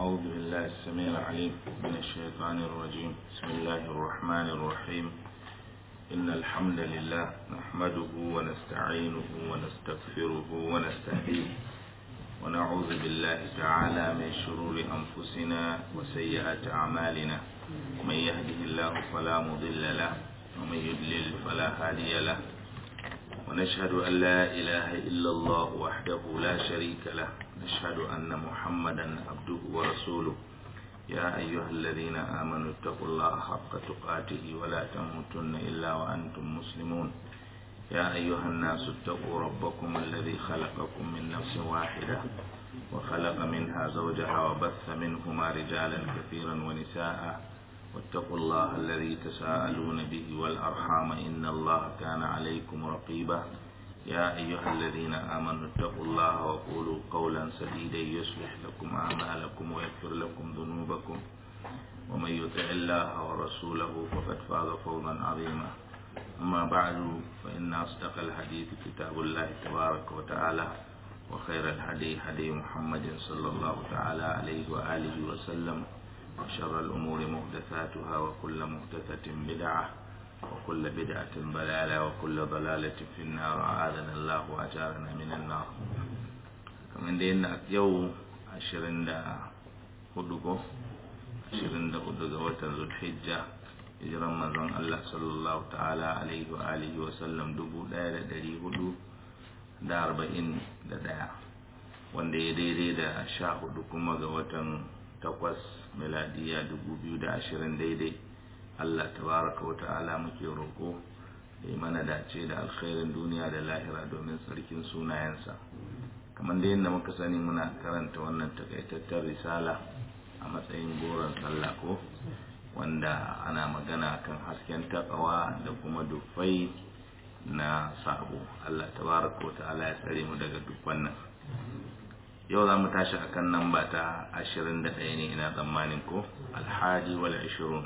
أعوذ بالله السميع العليم من الشيطان الرجيم بسم الله الرحمن الرحيم إن الحمد لله نحمده ونستعينه ونستغفره ونستهديه ونعوذ بالله تعالى من شرور أنفسنا وسيئات أعمالنا من يهده الله فلا مضل له ومن يضلل فلا هادي له ونشهد أن لا إله إلا الله وحده لا شريك له نشهد أن محمدا عبده ورسوله يا أيها الذين آمنوا اتقوا الله حق تقاته ولا تموتن إلا وأنتم مسلمون يا أيها الناس اتقوا ربكم الذي خلقكم من نفس واحدة وخلق منها زوجها وبث منهما رجالا كثيرا ونساء واتقوا الله الذي تساءلون به والأرحام إن الله كان عليكم رقيبا يا أيها الذين آمنوا اتقوا الله وقولوا قولا سديدا يصلح لكم أعمالكم ويغفر لكم ذنوبكم ومن يطع الله ورسوله فقد فاز فوزا عظيما أما بعد فإن أصدق الحديث كتاب الله تبارك وتعالى وخير الهدي هدي محمد صلى الله تعالى عليه وآله وسلم وشر الأمور محدثاتها وكل محدثة بدعة وكل بدعة ضلالة وكل ضلالة في النار أعاذنا الله وأجارنا من النار kamar da yana yau ashirin da hudu ko ashirin da hudu ga watan zulhijja hijiran manzon Allah sallallahu ta'ala alaihi wa alihi wa sallam dubu daya da dari hudu da arba'in da daya wanda ya daidai da sha hudu kuma ga watan takwas miladiya dubu biyu da ashirin daidai Allah tabaraka wa ta'ala muke roƙo ya mana dace da alkhairin duniya da lahira domin tsarkin sunayensa kamar da yadda muka sani muna karanta wannan takaitattar risala a matsayin goron sallah ko wanda ana magana kan hasken takawa da kuma dufai na sabo Allah tabaraka wa ta'ala ya tsare mu daga duk wannan yau za mu tashi akan namba ta ashirin da ɗaya ne ina tsammanin ko alhaji wal ashirun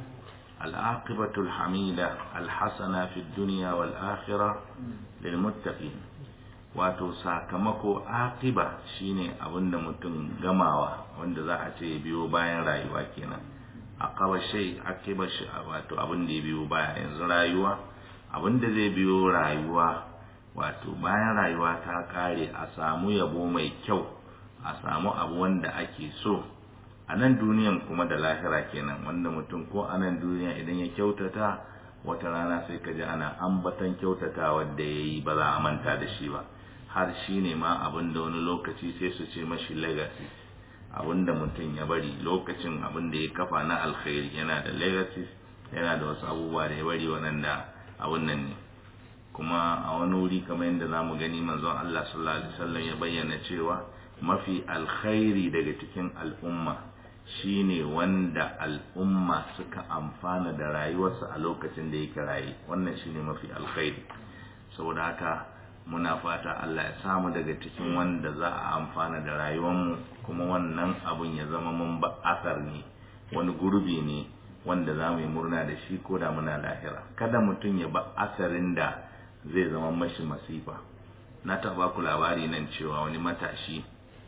العاقبة الحميدة الحسنة في الدنيا والآخرة للمتقين wato sakamako akiba shine abinda mutum gamawa wanda za a ce biyo bayan rayuwa kenan akaba shay akiba shi wato abin da ya biyo baya yanzu rayuwa abin da zai biyo rayuwa wato bayan rayuwa ta kare a samu yabo mai kyau a samu abu wanda ake so a nan duniyan kuma da lahira kenan wanda mutum ko a nan duniya idan ya kyautata wata rana sai ka ji ana ambatan kyautata wadda ya yi ba za a manta da shi ba har shi ne ma abin da wani lokaci sai su ce mashi legacy abin da mutum ya bari lokacin abin da ya kafa na alkhairi yana da legacy yana da wasu abubuwa da ya bari waɗanda abin nan ne kuma a wani wuri kamar yadda za mu gani manzon Allah sallallahu alaihi wasallam ya bayyana cewa mafi alkhairi daga cikin al'umma shine wanda al'umma suka amfana da rayuwarsa a lokacin da yake raye wannan shine mafi alkhairi saboda haka muna fata Allah ya samu daga cikin wanda za a amfana da rayuwarmu kuma wannan abun ya zama mun ba asar ne wani gurbi ne wanda za mu yi murna da shi ko da muna lahira kada mutum ya ba asarin da zai zama mashi masifa na taɓa ku labari nan cewa wani matashi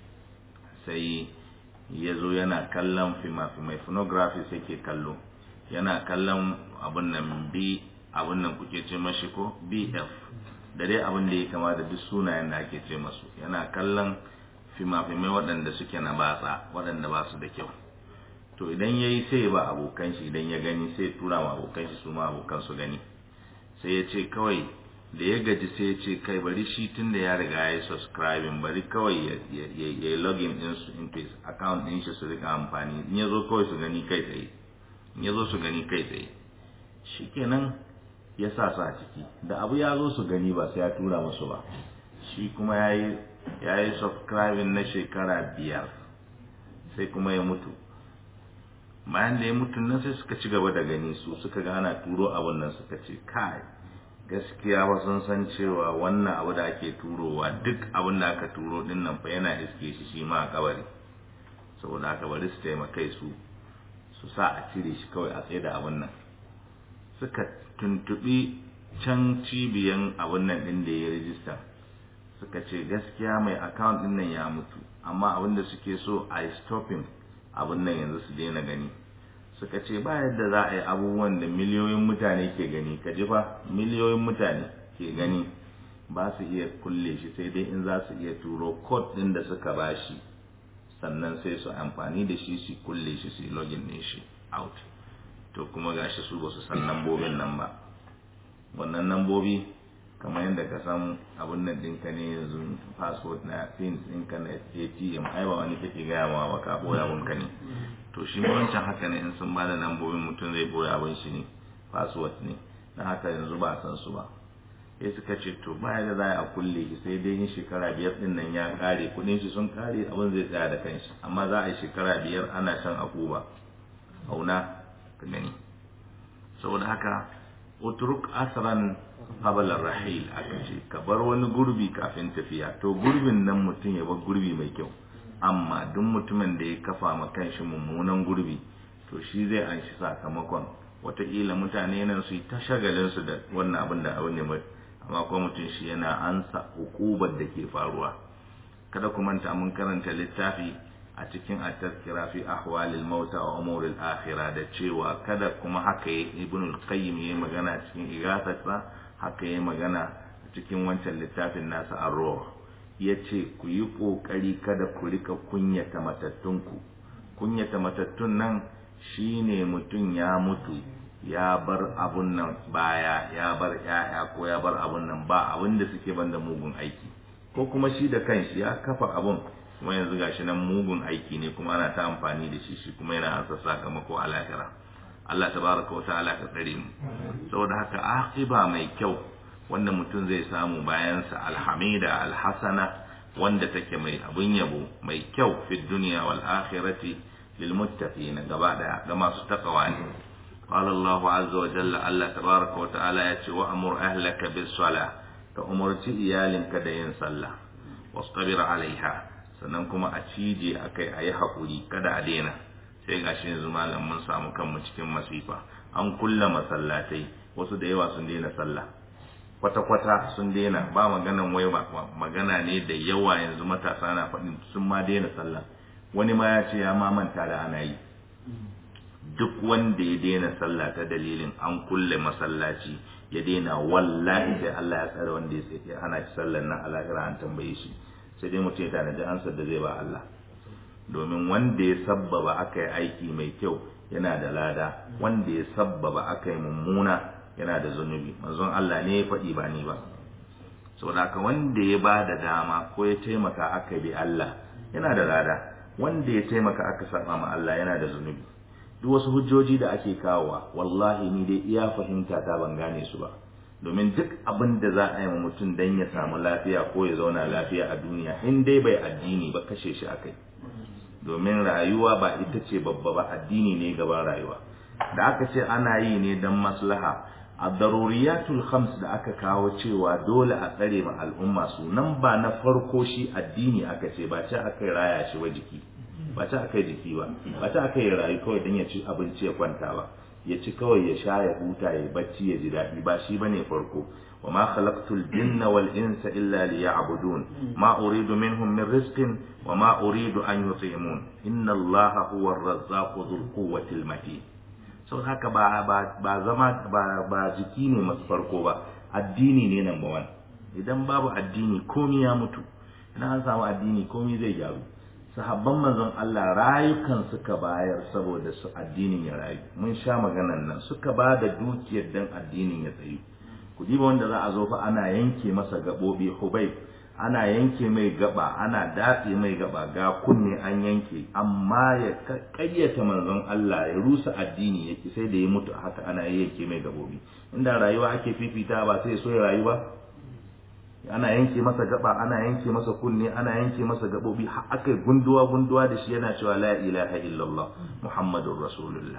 sai ya zo yana kallon fima-fimai phonography sai ke kallo yana kallon abin nan b abin nan kuke ce mashi ko bf da dai abin da ya kama da duk sunayen da ake ce masu yana kallon fima-fimai waɗanda suke na batsa waɗanda ba su da kyau to idan ya yi sai ba abokan shi idan ya gani sai tura ma abokan shi su ma abokan su gani sai ya ce kawai da ya gaji sai ya ce kai bari shi tun da ya riga ya yi subscribing bari kawai ya yi login din su in his account din shi su rika amfani in ya zo kawai su gani kai tsaye in ya zo su gani kai tsaye shikenan ya sa su a ciki da abu ya zo su gani ba sai ya tura musu ba shi kuma ya yi ya yi subscribing na shekara biyar sai kuma ya mutu bayan da ya mutu nan sai suka ci gaba da gani su suka gana turo abun nan suka ce kai gaskiya ba sun san cewa wannan abu da ake turowa duk abin da aka turo din nan fa yana iske shi shi ma a kabari saboda haka bari su taimakai su su sa a cire shi kawai a tsaye da abin nan suka tuntubi can cibiyan abin nan din da ya rijista suka ce gaskiya mai account din nan ya mutu amma abin da suke so a yi stopping abin nan yanzu su daina gani suka ce ba yadda za a yi abubuwan da miliyoyin mutane ke gani ka ji fa miliyoyin mutane ke gani ba su iya kulle shi sai dai in za su iya turo code din da suka ba shi sannan sai su amfani da shi su kulle shi su login din shi out to kuma gashi su ba su san lambobin nan ba wannan lambobi kamar yadda ka san abun nan ɗinka ne yanzu passport na pins ɗinka na atm ai ba wani kake gaya ma ba ka boye abunka ne to shi ma wancan haka ne in sun ba da lambobin mutum zai boye abin shi ne password ne na haka yanzu ba san su ba sai suka ce to baya da za a kulle shi sai dai yin shekara biyar din nan ya kare kudin shi sun kare abin zai tsaya da kanshi amma za a yi shekara biyar ana shan akuba auna ka gani saboda haka utruk asran qabla rahil aka ce ka bar wani gurbi kafin tafiya to gurbin nan mutum ya bar gurbi mai kyau amma duk mutumin da ya kafa ma kanshi mummunan gurbi to shi zai an shi sakamakon wataƙila mutane nan su yi ta shagalinsu da wannan abin da abin ne amma kuma mutum shi yana ansa hukubar da ke faruwa kada ku manta mun karanta littafi a cikin at-tazkira fi ahwalil mauta wa umuril akhirah da cewa kada kuma haka ibn al-qayyim yayi magana cikin igathatsa haka yayi magana cikin wancan littafin nasa ar-ruh yace ku yi kokari kada ku rika kunyata matattunku kunyata matattun nan shine mutum ya mutu ya bar abun nan baya ya bar ya'ya ko ya bar abun nan ba abin da suke banda mugun aiki ko kuma shi da kanshi ya kafa abun kuma yanzu gashi nan mugun aiki ne kuma ana ta amfani da shi shi kuma yana ansa sakamako a lahira Allah tabaraka wa ta'ala ka tsare mu saboda haka aqiba mai kyau wanda mutum zai samu bayan sa alhamida alhasana wanda take mai abun yabo mai kyau fi dunya wal akhirati lil muttaqin gaba daya ga masu takawa ne قال الله عز وجل الله تبارك وتعالى يتي وأمر أهلك بالصلاة فأمرت إيالك دين صلى واصطبر عليها sannan kuma a cije a kai a yi haƙuri kada a daina sai ga shi yanzu malam mun samu kanmu cikin masifa an kulla masallatai wasu da yawa sun daina sallah kwata-kwata sun daina ba maganan wai magana ne da yawa yanzu matasa na faɗin sun ma daina sallah wani ma ya ce ya ma manta da ana yi duk wanda ya daina sallah ta dalilin an kulle masallaci ya daina wallahi sai Allah ya tsare wanda ya hana shi sallar nan alakira an tambaye shi sai dai mutum ya tanaji ansar da zai ba Allah domin wanda ya sabbaba aka yi aiki mai kyau yana da lada wanda ya sabbaba aka yi mummuna yana da zunubi manzon Allah ne ya faɗi ba ni ba saboda haka wanda ya ba da dama ko ya taimaka aka bi Allah yana da lada wanda ya taimaka aka saba ma Allah yana da zunubi duk wasu hujjoji da ake kawowa wallahi ni dai iya fahimta ta ban gane su ba domin duk abin da za a yi wa mutum dan ya samu lafiya ko ya zauna lafiya a duniya in dai bai addini ba kashe shi akai domin rayuwa ba ita ce babba ba addini ne gaban rayuwa da aka ce ana yi ne dan maslaha a daruriyatul khams da aka kawo cewa dole a tsare ma al'umma su nan ba na farko shi addini aka ce ba ce aka raya shi wa jiki ba ta aka jiki ba ba ta aka yi rayu kawai don ya ci abinci ya kwanta ba ya ci kawai ya sha ya huta ya bacci ya ji daɗi ba shi bane farko wa ma khalaqtul jinna wal insa illa liya'budun ma uridu minhum min rizqin wa ma uridu an yut'imun inna allaha huwa ar-razzaqu dhul quwwati matin so haka ba ba ba zama ba ba jiki ne masu farko ba addini ne number one idan babu addini komi ya mutu idan an samu addini komi zai gyaru sahabban manzon Allah rayukan suka bayar saboda su addinin ya rayu mun sha maganan nan suka ba da dukiyar dan addinin ya tsayu ku diba wanda za a zo fa ana yanke masa gabobi hubai ana yanke mai gaba ana datse mai gaba ga kunne an yanke amma ya kayyata manzon Allah ya rusa addini yake sai da ya mutu haka ana yanke mai gabobi inda rayuwa ake fifita ba sai so ya rayu ba ana yanke masa gaba ana yanke masa kunne ana yanke masa gabobi har aka gunduwa gunduwa da shi yana cewa la ilaha illallah muhammadur rasulullah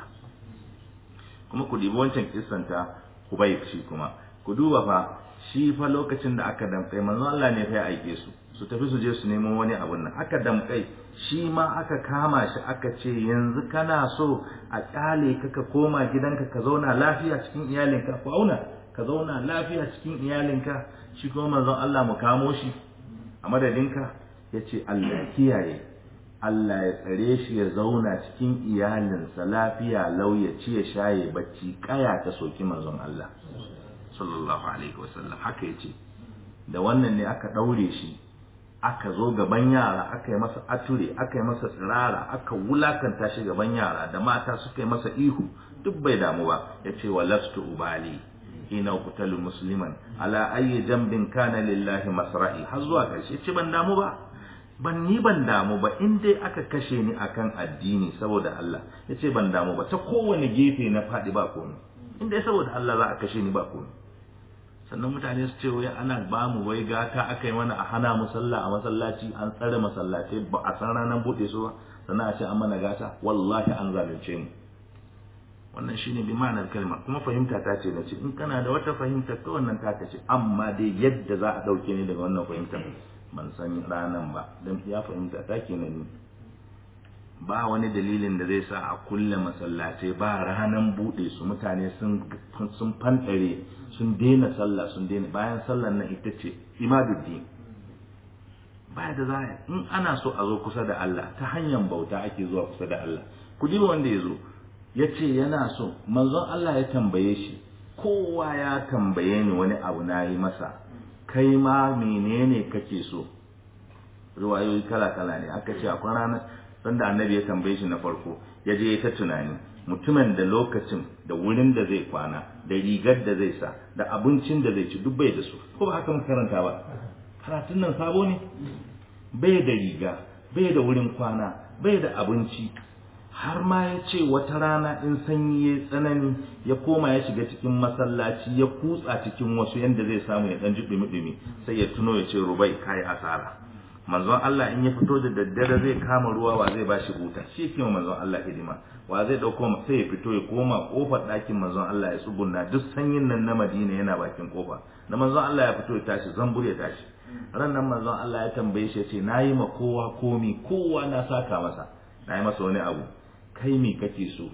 kuma ku dibi wancan kissanta Hubayb shi kuma ku duba fa shi fa lokacin da aka damkai manzo Allah ne fa ya aike su su tafi su je su nemo wani abun nan aka damkai shi ma aka kama shi aka ce yanzu kana so a kyale ka ka koma gidanka ka zauna lafiya cikin iyalinka ku auna ka zauna lafiya cikin iyalinka shi kuma manzon Allah mu kamo shi a madadinka ya ce Allah kiyaye Allah ya tsare shi ya zauna cikin iyalinsa lafiya lau ya ci ya shaye bacci kaya ta soki manzon Allah sallallahu alaihi wasallam haka yace da wannan ne aka daure shi aka zo gaban yara aka yi masa ature aka yi masa tsirara aka wulakanta shi gaban yara da mata suka yi masa ihu duk bai damu ba yace walastu ubali ina qutalu musliman ala ayyi jambin kana lillahi masra'i har zuwa karshe yace ban damu ba ban ni ban damu ba in dai aka kashe ni akan addini saboda Allah yace ban damu ba ta kowane gefe na fadi ba komai in dai saboda Allah za a kashe ni ba komai sannan mutane su ce wai ana ba mu wai gata aka yi mana a hana mu sallah a masallaci an tsare masallatai ba a san ranar bude su ba sannan a ce an mana gata wallahi an zalunce mu wannan shine bi ma'anar kalma kuma fahimta ta ce nace in kana da wata fahimta ta wannan ta ce amma dai yadda za a dauke ni daga wannan fahimtar ban san ranan ba dan ya fahimta ta kenan ni ba wani dalilin da zai sa a kulle masallatai ba ranan bude su mutane sun sun fanɗare sun daina sallah sun daina bayan sallar nan ita ce imaduddin baya da za in ana so a zo kusa da Allah ta hanyar bauta ake zuwa kusa da Allah ku ji wanda ya zo ya ce yana so manzon Allah ya tambaye shi kowa ya tambaye ni wani abu na yi masa kai ma menene kake so ruwayoyi kala kala ne aka ce akwai ranar sanda annabi ya tambaye shi na farko ya je ya ta tunani mutumin da lokacin da wurin da zai kwana da rigar da zai sa da abincin da zai ci duk bai da su ko ba haka mun karanta ba karatun nan sabo ne bai da riga bai da wurin kwana bai da abinci har ma ya ce wata rana in sanyi ya tsanani ya koma ya shiga cikin masallaci ya kutsa cikin wasu yanda zai samu ya dan ji dumi-dumi sai ya tuno ya ce rubai kai asara manzon Allah in ya fito da daddare zai kama ruwa wa zai bashi buta shi yake manzon Allah hidima wa zai dauko sai ya fito ya koma kofar ɗakin manzon Allah ya tsugunna duk sanyin nan na Madina yana bakin kofa da manzon Allah ya fito ya tashi zambur ya tashi ran nan manzon Allah ya tambaye shi ya ce nayi ma kowa komi kowa na saka masa nayi masa wani abu kai me kake so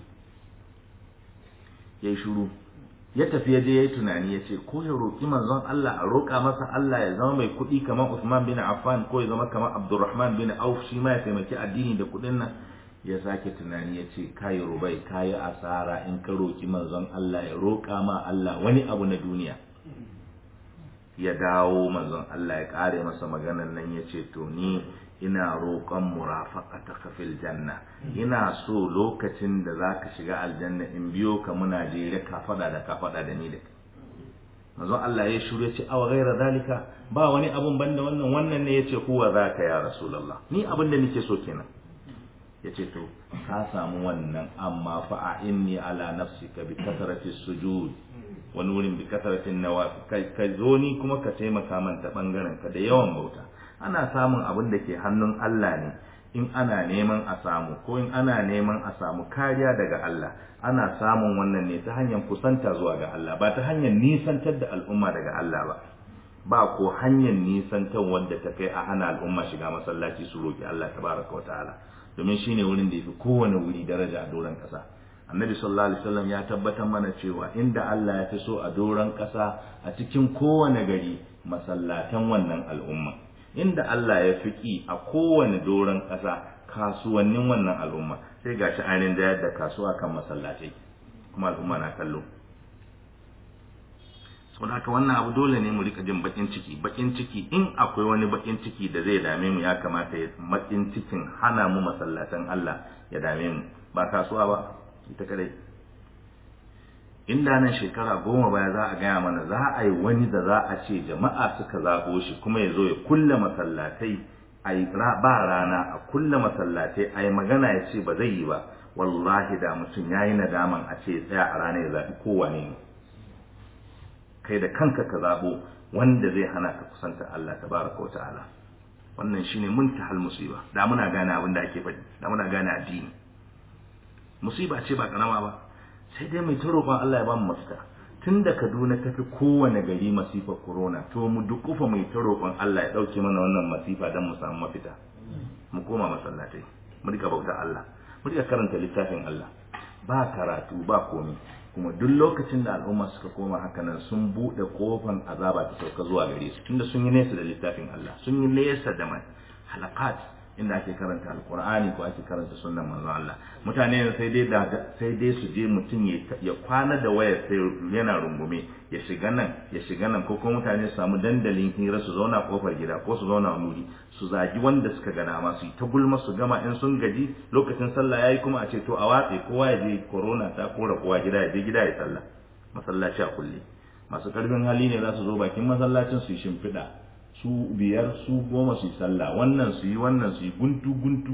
yayi shiru ya tafi ya je yayi tunani ya ce ko ya roki manzon Allah a roƙa masa Allah ya zama mai kuɗi kamar Usman bin Affan ko ya zama kamar Abdurrahman bin Auf shi ma ya taimaki addini da kuɗin nan ya sake tunani ya ce kayi rubai kayi asara in ka roki manzon Allah ya roƙa ma Allah wani abu na duniya ya dawo manzon Allah ya ƙare masa maganan nan ya ce to ni ina roƙon murafaqataka fil janna ina so lokacin da zaka shiga aljanna in biyo ka muna jere ka fada da ka fada da ni da manzo Allah ya shiru ya ce aw ghaira zalika ba wani abun banda wannan wannan ne yace huwa zaka ya rasulullah ni abin da nake so kenan yace to ka samu wannan amma fa a inni ala nafsika bi kasrati sujud wani wurin bi kasratin nawa ka zo ni kuma ka taimaka man ta bangaren ka da yawan bauta ana samun abin da ke hannun Allah ne in ana neman a samu ko in ana neman a samu kariya daga Allah ana samun wannan ne ta hanyar kusanta zuwa ga Allah ba ta hanyar nisantar da al'umma daga Allah ba ba ko hanyar nisantar wanda ta kai a hana al'umma shiga masallaci su roki Allah tabaraka wa ta'ala domin shine wurin da yafi kowane wuri daraja a doron kasa annabi sallallahu alaihi wasallam ya tabbatar mana cewa inda Allah ya fi so a doron kasa a cikin kowane gari masallatan wannan al'umma inda Allah ya fi a kowane doron ƙasa kasuwannin wannan al'umma sai ga shi ainihin da yadda kasuwa kan masallatai kuma al'umma na kallo saboda haka wannan abu dole ne mu rika jin bakin ciki bakin ciki in akwai wani bakin ciki da zai dame mu ya kamata ya bakin cikin hana mu masallatan Allah ya dame mu ba kasuwa ba ita kadai inda nan shekara goma baya za a gaya mana za a yi wani da za a ce jama'a suka zaɓo shi kuma ya zo ya kulle masallatai a yi ba rana a kulle masallatai a yi magana ya ce ba zai yi ba wallahi da mutum ya yi nadaman a ce tsaya a rana ya zaɓi kowane ne kai da kanka ka zaɓo wanda zai hana ka kusanta Allah tabaraka wa ta'ala wannan shine muntahal musiba da muna gane abin da ake faɗi da muna gane addini musiba ce ba karama ba sai dai mai ta roƙon Allah ya ba mu mafita tun da Kaduna ta fi kowane gari masifar corona to mu dukufa mai ta roƙon Allah ya ɗauke mana wannan masifa don mu samu mafita mu koma masallatai mu rika bauta Allah mu rika karanta littafin Allah ba karatu ba komai kuma duk lokacin da al'umma suka koma haka nan sun buɗe kofan azaba ta sauka zuwa gare su tunda sun yi nesa da littafin Allah sun yi nesa da mai halakat inda ake karanta alqur'ani ko ake karanta sunnan manzon Allah mutane sai dai da sai dai su je mutum ya kwana da waya sai yana rungume ya shiga nan ya shiga nan ko kuma mutane su samu dandalin hira su zauna kofar gida ko su zauna wuri su zagi wanda suka ga dama su yi ta gulma su gama in sun gaji lokacin sallah yayi kuma a ce to a watse kowa ya je corona ta kora kowa gida ya je gida ya sallah masallaci a kulle masu karfin hali ne za su zo bakin masallacin su yi shimfiɗa su biyar su goma su yi sallah wannan su yi wannan su yi guntu guntu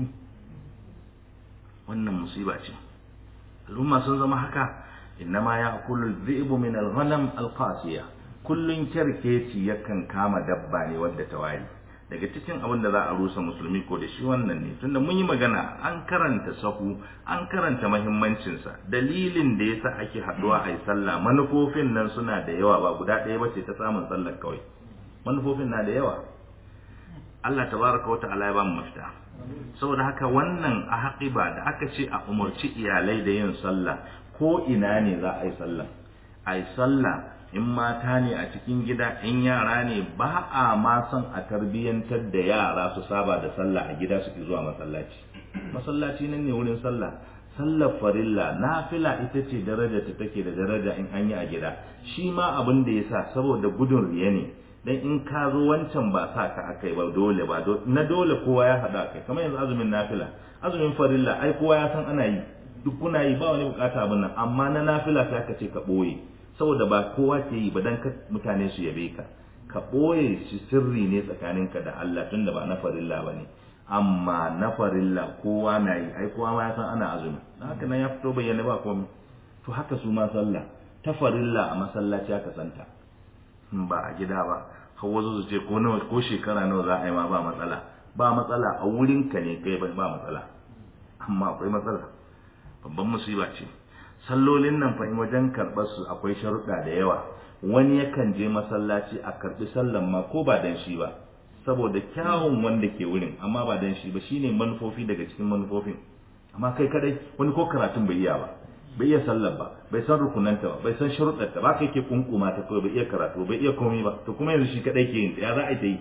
wannan musiba ce al'umma sun zama haka innama ya kullu dhi'bu min al-ghanam al-qasiya kullun kerkeci yakan kama dabba ne wadda ta wari daga cikin abin da za a rusa musulmi ko da shi wannan ne tunda mun yi magana an karanta sahu an karanta mahimmancinsa dalilin da yasa ake haduwa a yi sallah manufofin nan suna da yawa ba guda ɗaya ba ce ta samun sallar kawai manufofin na da yawa Allah tabaraka wa ta'ala ya ba mu mafita saboda haka wannan a haƙiba da aka ce a umarci iyalai da yin sallah ko ina ne za a yi sallah a yi sallah in mata ne a cikin gida in yara ne ba a ma son a tarbiyyantar da yara su saba da sallah a gida suke zuwa masallaci masallaci nan ne wurin sallah sallar farilla nafila ita ce daraja ta take da daraja in an yi a gida shi ma abin da yasa saboda gudun riya ne dan in ka zo wancan ba sa ka akai ba dole ba na dole kowa ya hada kai kamar yanzu azumin nafila azumin farilla ai kowa ya san ana yi duk kuna yi ba wani bukata abin nan amma na nafila sai aka ce ka boye saboda ba kowa ke yi ba dan ka mutane su yabe ka ka boye shi sirri ne tsakaninka da Allah tunda ba na farilla bane amma na farilla kowa na yi ai kowa ma ya san ana azumi haka nan ya fito bayyana ba komai to haka su ma sallah ta farilla a masallaci aka santa ba a gida ba har wasu su ce ko nawa ko shekara nawa za a yi ma ba matsala ba matsala a wurin ka ne kai ba matsala amma akwai matsala babban musiba ce sallolin nan fa in wajen karɓar su akwai sharuɗa da yawa wani yakan je masallaci a karɓi sallan ma ko ba dan shi ba saboda kyawun wanda ke wurin amma ba dan shi ba shine manufofi daga cikin manufofin amma kai kadai wani ko karatun bai iya ba bai iya sallar ba bai san rukunanta ba bai san sharuɗarta ba kai ke kunkuma ta kawai bai iya karatu bai iya komai ba to kuma yanzu shi kadai ke yin ya za a yi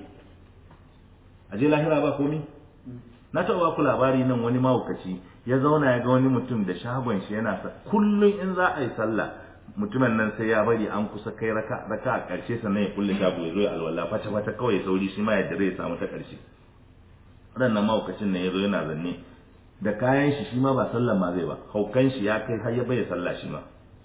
a je lahira ba komai na taɓa ku labari nan wani mahaukaci ya zauna ya ga wani mutum da shagon shi yana sa kullum in za a yi sallah mutumin nan sai ya bari an kusa kai raka raka a ƙarshe sannan ya kulle shago ya zo ya alwala fata fata kawai sauri shi ma ya dare ya samu ta ƙarshe waɗannan mahaukacin nan ya zo yana zanne da kayan shi shi ma ba sallan ma zai ba haukan shi ya kai har ya bai sallah shi ma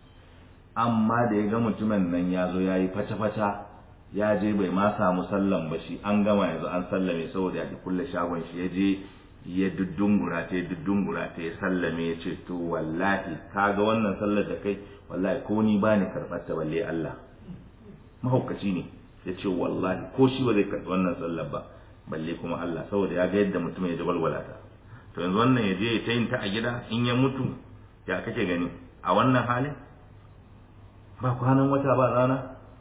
amma da ya ga mutumin nan ya zo ya yi fata-fata ya je bai ma samu sallan ba shi an gama yanzu an sallame saboda ya kulle shagon shi ya je ya duddungura ta ya duddungura ta ya sallame ya ce to wallahi ka ga wannan sallar da kai wallahi ko ni ba ni karɓar ta balle Allah mahaukaci ne ya ce wallahi ko shi ba zai karɓi wannan sallar ba balle kuma Allah saboda ya ga yadda mutum ya jabalwala ta to yanzu wannan ya je ya ta yin ta a gida in ya mutu ya kake gani a wannan halin ba kwanan wata ba rana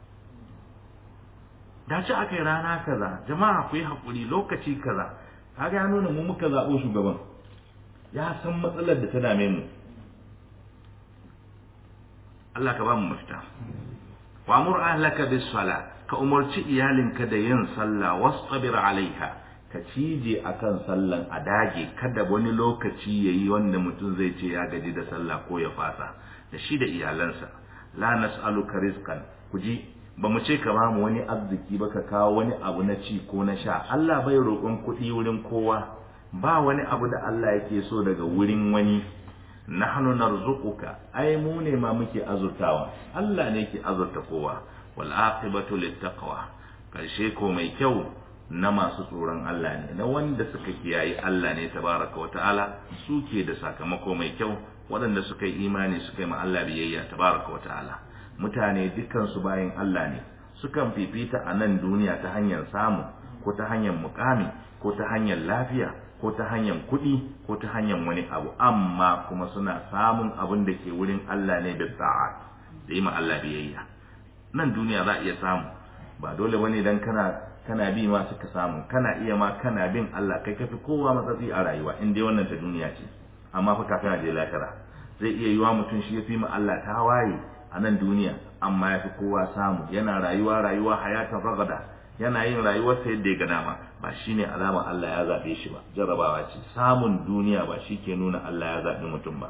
da ce aka yi rana kaza jama'a ku yi haƙuri lokaci kaza kaga ya nuna mu muka zaɓo shugaban ya san matsalar da ta dame mu Allah ka ba mu mafita wa amur ahlaka bis sala ka umarci iyalinka da yin sallah wastabir alaiha ka cije akan sallan a dage kada wani lokaci yayi wanda mutum zai ce ya gaji da sallah ko ya fasa da shi da iyalansa la nas'aluka rizqan kuji ba mu ce ka bamu wani arziki ba ka kawo wani abu na ci ko na sha Allah bai roƙon kuɗi wurin kowa ba wani abu da Allah yake so daga wurin wani nahnu narzuquka ai mu ne ma muke azurtawa Allah ne ke azurta kowa wal aqibatu littaqwa karshe ko mai kyau na masu tsoron Allah ne na wanda suka kiyaye Allah ne tabaraka wa ta'ala suke da sakamako mai kyau waɗanda suka yi imani suka yi ma Allah biyayya tabaraka wa ta'ala mutane dukansu bayan Allah ne sukan fifita a nan duniya ta hanyar samu ko ta hanyar mukami ko ta hanyar lafiya ko ta hanyar kuɗi ko ta hanyar wani abu amma kuma suna samun abin da ke wurin Allah ne da sa'a da yi ma Allah biyayya nan duniya za a iya samu ba dole bane dan kana kana bi ma suka samu kana iya ma kana bin Allah kai kafi kowa matsatsi a rayuwa in dai wannan ta duniya ce amma fa kafin je lahira zai iya yiwa mutum shi ya fi ma Allah ta waye a nan duniya amma ya fi kowa samu yana rayuwa rayuwa hayatan ragada yana yin rayuwarsa yadda ya ga dama ba shine alama Allah ya zabe shi ba jarrabawa ce samun duniya ba shi ke nuna Allah ya zabi mutum ba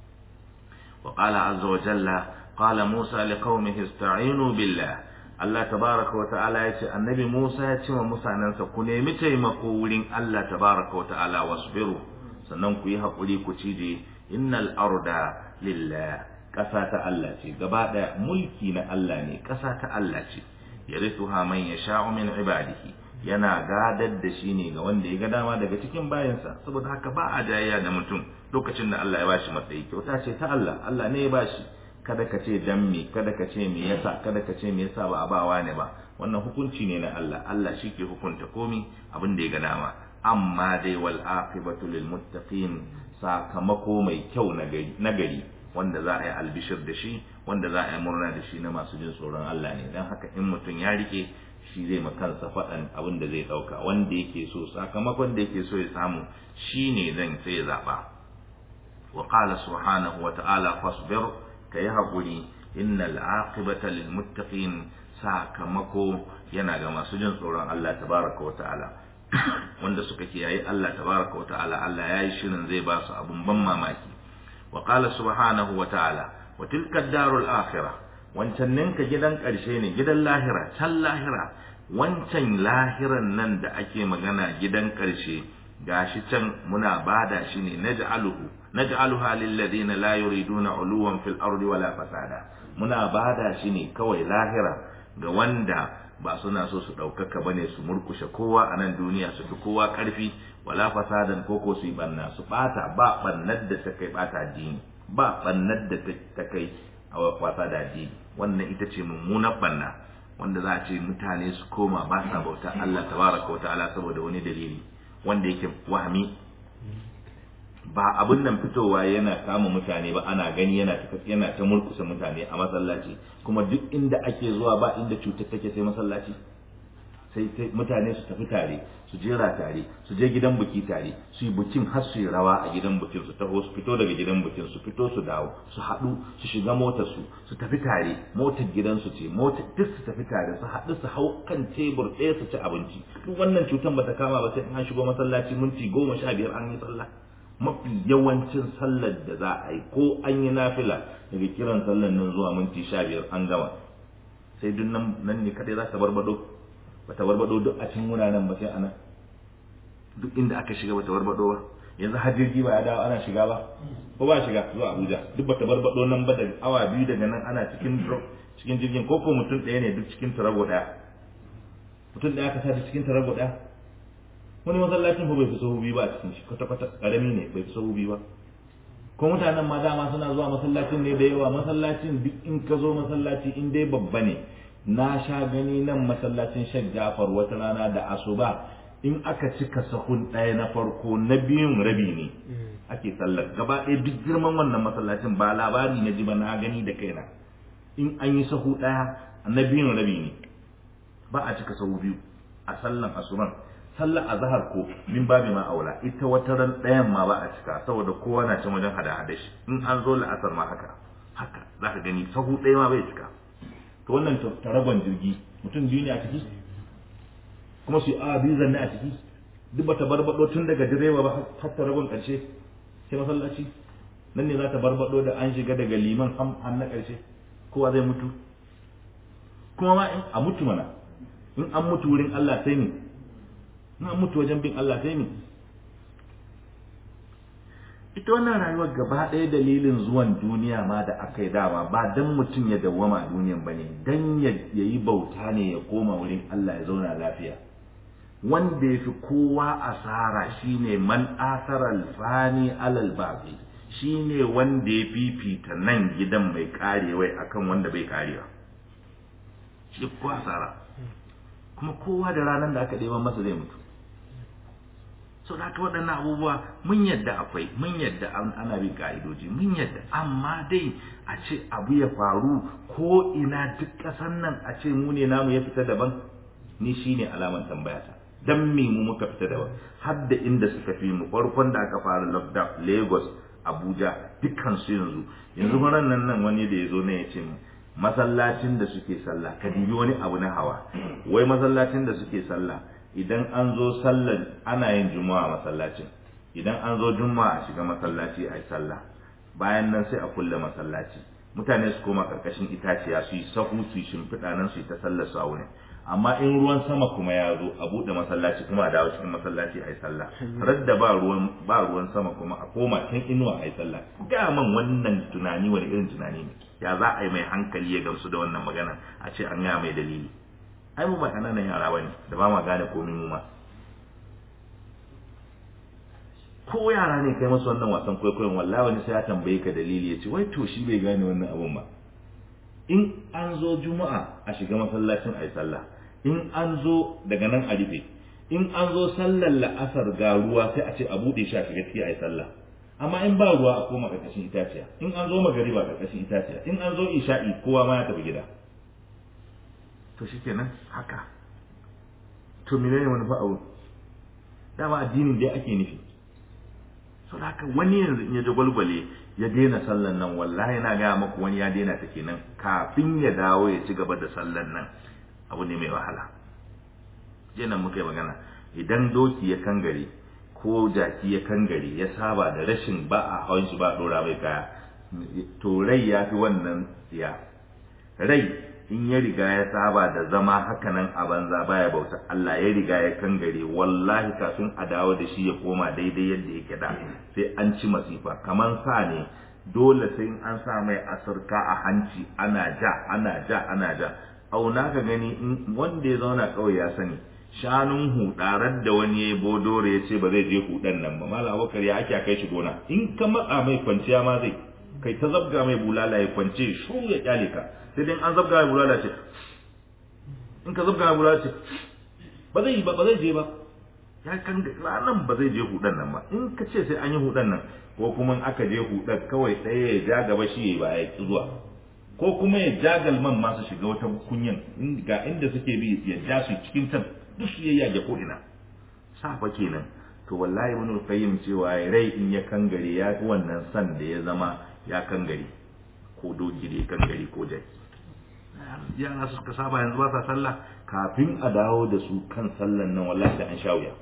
wa qala azza wa jalla qala Musa liqaumihi ista'inu billah Allah tabaraka wa ta'ala ya ce annabi Musa ya ce wa mutanensa ku nemi taimako wurin Allah tabaraka wa ta'ala wasbiru sannan ku yi haƙuri ku cije innal arda lillah ƙasa ta Allah ce gaba ɗaya mulki na Allah ne ƙasa ta Allah ce yarithuha man yasha'u min ibadihi yana gadar da shi ne ga wanda ya ga dama daga cikin bayansa saboda haka ba a jayayya da mutum lokacin da Allah ya bashi matsayi kyauta ce ta Allah Allah ne ya bashi kada ka ce dan me kada ka ce me yasa kada ka ce me yasa ba a bawa ne ba wannan hukunci ne na Allah Allah shi ke hukunta komi abin da ya ga dama amma dai wal aqibatu lil muttaqin sakamako mai kyau na gari wanda za a yi albishir da shi wanda za a yi murna da shi na masu jin tsoron Allah ne dan haka in mutum ya rike shi zai ma kansa faɗan abin da zai ɗauka wanda yake so sakamakon da yake so ya samu shine zan sai ya zaɓa wa qala subhanahu wa ta'ala fasbir ka yi haƙuri innal aqibata lil muttaqin sakamako yana ga masu jin tsoron Allah tabaraka wa ta'ala wanda suka kiyaye Allah tabaraka wa ta'ala Allah yayi shirin zai ba su abun ban mamaki wa qala subhanahu wa ta'ala wa tilka darul akhirah wancan ninka gidan ƙarshe ne gidan lahira can lahira wancan lahiran nan da ake magana gidan ƙarshe gashi can muna bada shi ne naj'aluhu naj'aluha lil ladina la yuriduna uluwan fil ardi wala fasada muna bada shi ne kawai lahira ga wanda ba suna so su ɗaukaka bane su murkushe kowa a nan duniya su fi kowa ƙarfi wala fasadan koko su yi banna su ɓata ba ɓannar da ta kai ɓata addini ba ɓannar da ta kai a wasa da addini wannan ita ce mummunan banna wanda za a ce mutane su koma ba sa bauta Allah tabaraka wa ta'ala saboda wani dalili wanda yake wahami ba abin nan fitowa yana kama mutane ba ana gani yana ta yana ta murkusa mutane a masallaci kuma duk inda ake zuwa ba inda cutar take sai masallaci sai sai mutane su tafi tare su jera tare su je gidan buki tare su yi bukin har su yi rawa a gidan bukin su taho su fito daga gidan bukin su fito su dawo su haɗu su shiga motar su su tafi tare motar gidansu ce motar duk su tafi tare su haɗu su hau kan tebur ɗaya su ci abinci duk wannan cutar bata kama ba sai an shigo masallaci minti goma sha biyar an yi sallah mafi yawancin sallar da za a yi ko an yi nafila daga kiran sallar nan zuwa minti sha biyar an gama sai duk nan ne kadai za ta barbado ba ta barbado duk a cikin wuraren ba sai ana duk inda aka shiga ba ta barbado ba yanzu har jirgi ba ya dawo ana shiga ba ko ba shiga zuwa Abuja duk ba ta barbado nan ba da awa biyu daga nan ana cikin cikin jirgin ko ko mutum ɗaya ne duk cikin tarago ɗaya mutum ɗaya ka sa cikin tarago ɗaya wani masallacin fa bai fi sahu biyu ba a cikin shi kwata kwata karami ne bai fi sahu biyu ba ko mutanen ma dama suna zuwa masallacin ne da yawa masallacin duk in ka zo masallaci in dai babba ne na sha gani nan masallacin Sheikh Jafar wata rana da asuba in aka cika sahun ɗaya na farko na biyun rabi ne ake sallar gaba ɗaya duk girman wannan masallacin ba labari na ji ba na gani da kaina in an yi sahu ɗaya na biyun rabi ne ba a cika sahu biyu a sallan asuban sallar azhar ko min babi ma aula ita wata ran ɗayan ma ba a cika saboda kowa na can wajen hada hada shi in an zo la'asar ma haka haka za ka gani sahu ɗaya ma bai cika to wannan taragon jirgi mutum biyu ne a ciki kuma su yi awa biyu zanne a ciki duk bata barbado tun daga direba ba har taragon ƙarshe sai masallaci nan ne za ta barbado da an shiga daga liman har na ƙarshe kowa zai mutu kuma ma in a mutu mana in an mutu wurin Allah sai ne na mutu wajen bin Allah sai ne ita wannan rayuwar gaba ɗaya dalilin zuwan duniya ma da aka yi dama ba dan mutum ya dawwama a duniyan ba ne dan ya yi bauta ne ya koma wurin Allah ya zauna lafiya wanda ya fi kowa asara shine man asara alfani alal babi shine wanda ya fifita nan gidan mai karewai akan wanda bai karewa shi ko asara kuma kowa da ranar da aka ɗeban masa zai mutu so da haka waɗannan abubuwa mun yadda akwai mun yadda ana bin ka'idoji mun yadda amma dai a ce abu ya faru ko ina duk ƙasar nan a ce mu ne namu ya fita daban ni shine alaman tambayata dan me mu muka fita daban har da inda suka fi mu farkon da aka fara lockdown Lagos Abuja dukkan su yanzu yanzu ran nan nan wani da ya zo ne ya ce masallacin da suke sallah ka dibi wani abu na hawa wai masallacin da suke sallah idan an zo sallar ana yin juma'a masallacin idan an zo juma'a a shiga masallaci a yi sallah bayan nan sai a kulle masallaci mutane su koma karkashin itaciya su yi sahu su yi shimfiɗa nan su yi ta sallar su a wurin amma in ruwan sama kuma ya zo a buɗe masallaci kuma a dawo cikin masallaci a yi sallah radda ba ruwan ba ruwan sama kuma a koma can inuwa a yi sallah ga man wannan tunani wani irin tunani ne ya za a yi mai hankali ya gamsu da wannan magana a ce an gaya mai dalili ai mu ba kananan yara bane da ba ma gane komai mu ma ko yara ne kai masu wannan wasan kwaikwayon wallahi wani sai ya tambaye ka dalili ya ce wai to shi bai gane wannan abun ba in an zo juma'a a shiga masallacin a yi sallah in an zo daga nan a rufe in an zo sallar la'asar ga ruwa sai a ce a buɗe shi a shiga ciki a yi sallah amma in ba ruwa a koma ƙarƙashin itaciya in an zo magariba ƙarƙashin itaciya in an zo isha'i kowa ma ya tafi gida to shikenan haka to menene wani fa'awu dama addinin dai ake nufi sau haka wani yanzu in ya ji gwalgwale ya daina sallan nan wallahi na gaya maku wani ya daina ta kenan kafin ya dawo ya ci gaba da sallan nan abu ne mai wahala jiya muka yi magana idan doki ya kangare ko jaki ya kangare ya saba da rashin ba a hawan shi ba a dora mai kaya to rai ya fi wannan tsiya rai in ya riga ya saba da zama hakanan a banza baya bauta Allah ya riga ya kangare wallahi kafin a dawo da shi ya koma daidai yadda yake da sai an ci masifa kaman sa ne dole sai an sa mai asirka a hanci ana ja ana ja ana ja auna ka gani in wanda ya zauna kawai ya sani shanun hudarar da wani ya bodore ya ce ba zai je hudan nan ba malam abokar ya ake kai shi gona in ka matsa mai kwanciya ma zai kai ta zabga mai bulala ya kwance shu ya kyale ka sai dai an zabga mai bulala ce in ka zabga mai bulala ce ba zai ba ba zai je ba ya kan ranan ba zai je hudan nan ba in ka ce sai an yi hudan nan ko kuma in aka je hudan kawai ɗaya ya ja gaba shi ya ba ya ki zuwa ko kuma ya ja galman masu shiga wata kunyan ga inda suke bi ya ja su cikin can duk su ya yage ko ina safa kenan to wallahi wani qayyim cewa rai in ya kangare ya fi wannan san da ya zama ya kangare ko doki da ya kangare ko jaki yara suka saba yanzu ba sa sallah kafin a dawo da su kan sallan nan wallahi da an sha wuya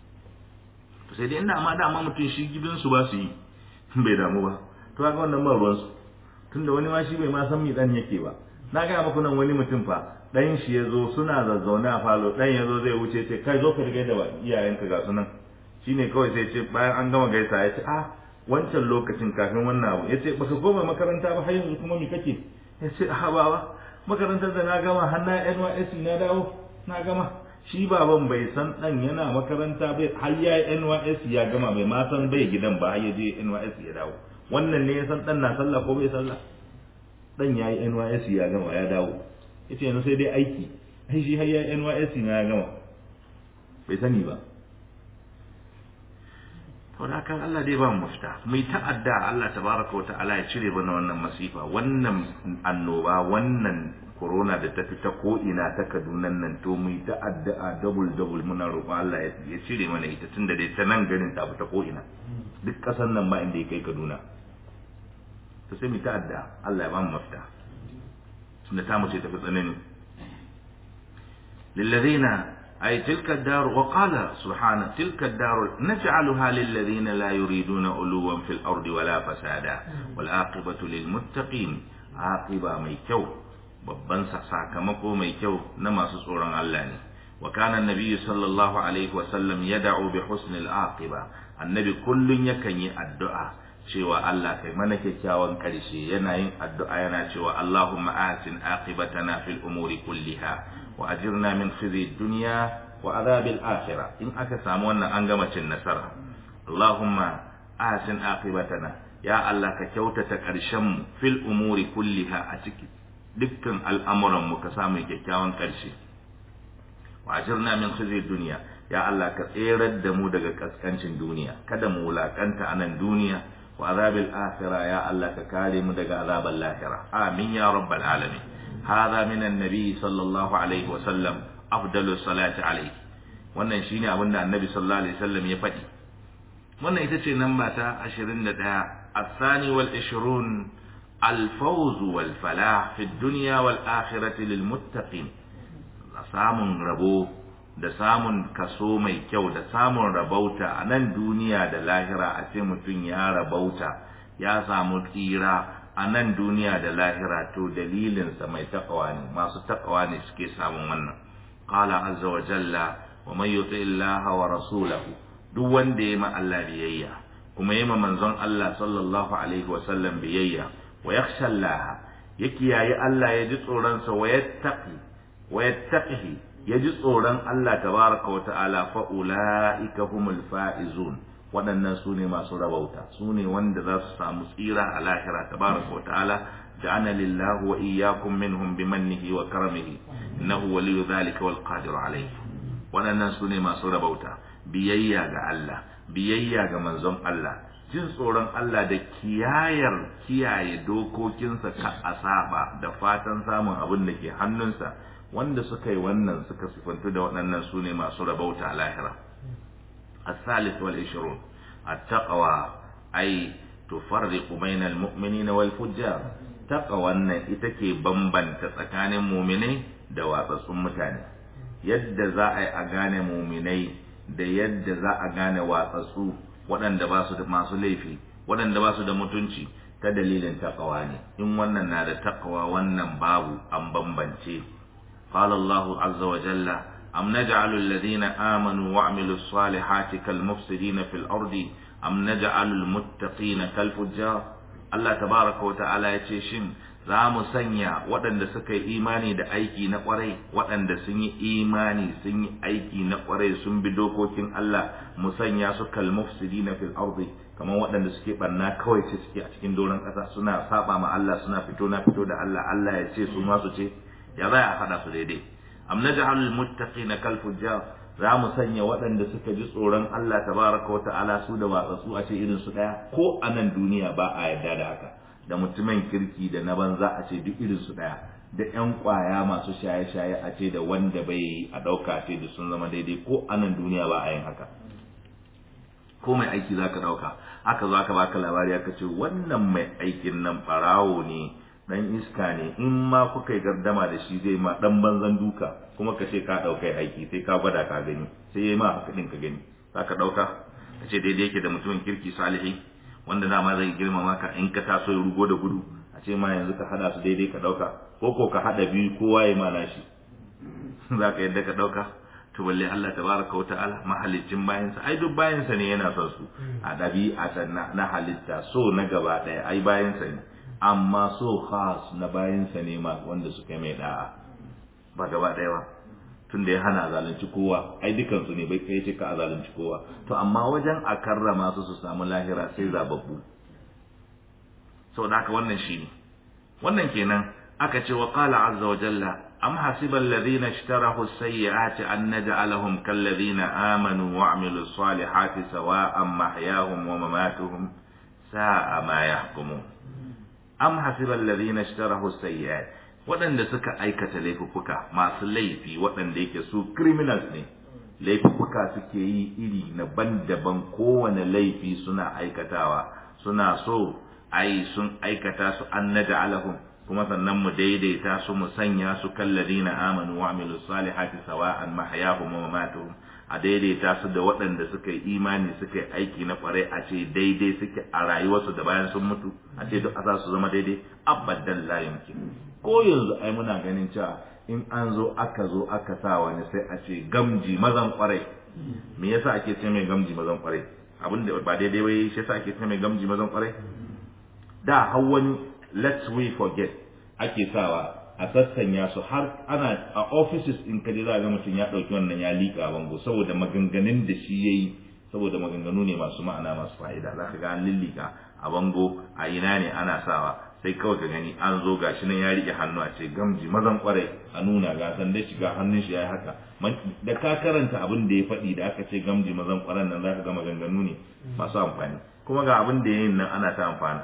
to sai dai inda amma dama mutum shi gidansu ba su yi bai damu ba to ga wannan ba ruwansu tunda wani ma shi bai ma san mi dan yake ba na ga muku nan wani mutum fa dan shi ya zo suna zazzaune a falo dan ya zo zai wuce ce kai zo ka riga da iyayenka ga sunan shine kawai sai ce bayan an gama gaisa ya ce ah wancan lokacin kafin wannan abu ya ce baka koma makaranta ba har yanzu kuma mi kake ya ce ah baba makarantar da na gama har na NYSC na dawo na gama shi baban bai san dan yana makaranta bai har ya NYSC ya gama bai ma san bai gidan ba har ya je NYSC ya dawo wannan ne ya san dan na sallah ko bai sallah dan yayi NYSC ya gama ya dawo yace yanzu sai dai aiki ai shi har ya NYSC na ya gama bai sani ba saboda kan Allah dai ba mu mafita mai ta'adda Allah tabaraka wa ta'ala ya cire bana wannan masifa wannan annoba wannan corona da ta fita ko ina ta Kaduna nan to mu ta'adda a double double muna roƙo Allah ya cire mana ita tunda dai ta nan garin ta fita ko ina duk ƙasar nan ba inda ya kai Kaduna to sai mu ta'adda Allah ya ba mu mafita tunda ta mu ce tafi tsanani lillazina أي تلك الدار وقال سبحانه تلك الدار نجعلها للذين لا يريدون علوا في الأرض ولا فسادا والعاقبة للمتقين عاقبة ميكو babban sakamako mai kyau na masu tsoron Allah ne wa kana annabi sallallahu alaihi wa sallam yad'u bi husnil aqiba annabi kullun yakan yi addu'a cewa Allah kai mana kyakkyawan karshe yana yin addu'a yana cewa Allahumma atin aqibatana fil umuri kulliha wa ajirna min khizi dunya wa adhabil akhirah in aka samu wannan an gama cin nasara Allahumma atin aqibatana ya Allah ka kyautata karshen mu fil umuri kulliha a ciki dukkan al'amuran mu ka samu kyakkyawan karshe wa ajirna min khizi dunya ya Allah ka tserar da mu daga kaskancin duniya kada mu wulakanta a nan duniya wa azabil akhirah ya Allah ka kare mu daga azabal lahira amin ya rabbal alamin هذا من النبي صلى الله عليه وسلم أفضل الصلاة عليه wannan shine abin da annabi sallallahu alaihi wasallam ya faɗi wannan ita ce namba ta 21 الثاني والعشرون الفوز والفلاح في الدنيا والآخرة للمتقين samun rabo da samun kaso mai kyau da samun rabauta a nan duniya da lahira a ce mutum ya rabauta ya samu tsira a nan duniya da lahira to dalilinsa mai takawa ne masu takawa ne suke samun wannan qala azza wa jalla wa man yuti illaha wa rasulahu duk wanda ya ma Allah biyayya kuma ya ma manzon Allah sallallahu alaihi wa sallam biyayya wa yakhsha Allah ya kiyaye Allah ya ji tsoron sa wa yattaqi wa yattaqihi ya ji tsoron Allah tabaraka wa ta'ala fa ulaika humul faizun waɗannan su ne masu rabauta su ne wanda za su samu tsira a lahira tabaraka wa ta'ala ja'ana lillahu wa iyyakum minhum bimannihi wa karamihi innahu waliyyu dhalika wal qadir alayhi waɗannan su ne masu rabauta biyayya ga Allah biyayya ga manzon Allah jin tsoron Allah da kiyayar kiyaye dokokinsa ka asaba da fatan samun abin da ke hannunsa wanda suka yi wannan suka sifantu da waɗannan su ne masu rabauta a lahira الثالث والعشرون التقوى أي تفرق بين المؤمنين والفجار تقوى أن إتكي بمبن تسكان مؤمني دواء متاني يد زاء أغاني مؤمني da yadda za a gane watsatsu waɗanda ba su da masu laifi waɗanda ba su da mutunci ta dalilin takawa ne in wannan na da takawa wannan babu an bambance qala Allahu azza wa jalla am naj'alu alladhina amanu wa 'amilus salihati kal mufsidina fil ardi am naj'alu al muttaqina kal fujjar Allah tabaraka wa ta'ala yace shin za mu sanya waɗanda suka yi imani da aiki na ƙwarai waɗanda sun yi imani sun yi aiki na ƙwarai sun bi dokokin Allah mu sanya su kal mufsidina fil ardi kamar waɗanda suke barna kawai ce suke a cikin doron ƙasa suna saba ma Allah suna fito na fito da Allah Allah ya ce su ma su ce ya za a haɗa su daidai am naj'alul muttaqina kal fujjar za mu sanya waɗanda suka ji tsoron Allah tabaraka wa ta'ala su da watsatsu a ce irin su ɗaya ko a nan duniya ba a yarda da haka da mutumin kirki da na banza a ce duk irin su ɗaya da ƴan ƙwaya masu shaye-shaye a ce da wanda bai yi a ɗauka ce da sun zama daidai ko a nan duniya ba a yin haka ko mai aiki za ka ɗauka aka zo aka baka labari aka ce wannan mai aikin nan ɓarawo ne dan iska ne in ma kuka yi gardama da shi zai ma dan banzan duka kuma ka ce ka ɗaukai aiki sai ka gwada ka gani sai ya yi ma haka ɗin ka gani za ka ɗauka ka ce daidai yake da mutumin kirki salihi wanda dama zai girmama ka in ka taso ya rugo da gudu a ce ma yanzu ka hada su daidai ka ɗauka ko ko ka hada biyu kowa ya ma nashi za ka yadda ka ɗauka to balle Allah tabaraka wa ta'ala mahalicin bayansa ai duk bayansa ne yana son su a ɗabi'a na halitta so na gaba ɗaya ai bayansa ne amma so khas na bayansa ne ma wanda suka yi mai da'a ba gaba ɗaya ba tun da ya hana zalunci kowa ai dukansu ne bai kai cika a zalunci kowa to amma wajen a karrama su su samu lahira sai zababbu saboda haka wannan shine wannan kenan aka ce wa qala azza wa jalla am hasiba alladhina ishtarahu as-sayyi'ati an naj'alahum kal ladhina amanu wa 'amilus salihati sawa'an mahyahum wa mamatuhum sa'a ma yahkumun am hasiba alladhina ishtarahu as-sayyi'at waɗanda suka aikata laifuffuka masu laifi waɗanda yake su criminals ne laifuffuka suke yi iri na daban kowane laifi suna aikatawa suna so ai sun aikata su an naj'alahum kuma sannan mu daidaita su mu sanya su kalladina amanu wa amilu salihati sawa'an mahyahum wa mamatuhum a daidaita su da waɗanda suka yi imani suka yi aiki na kwarai a ce daidai suke a rayuwarsu da bayan sun mutu a ce duk za su zama daidai abadan la yumkin ko yanzu ai muna ganin cewa in an zo aka zo aka sa wani sai a ce gamji mazan kwarai me yasa ake ce mai gamji mazan kwarai abin da ba daidai bai shi yasa ake ce mai gamji mazan kwarai da har wani let's we forget ake sawa a sassanya su har ana a offices in kaje za ga mutum ya dauki wannan ya lika bango saboda maganganun da shi yayi saboda maganganu ne masu ma'ana masu fa'ida za ka ga an lillika a bango a ina ne ana sawa sai kawai ka gani an zo gashi nan ya rike hannu a ce gamji mazan kwarai a nuna ga san da shiga hannun shi yayi haka da ka karanta abin da ya faɗi da aka ce gamji mazan kwaran nan zaka ga maganganu ne masu amfani kuma ga abin da yayin nan ana ta amfana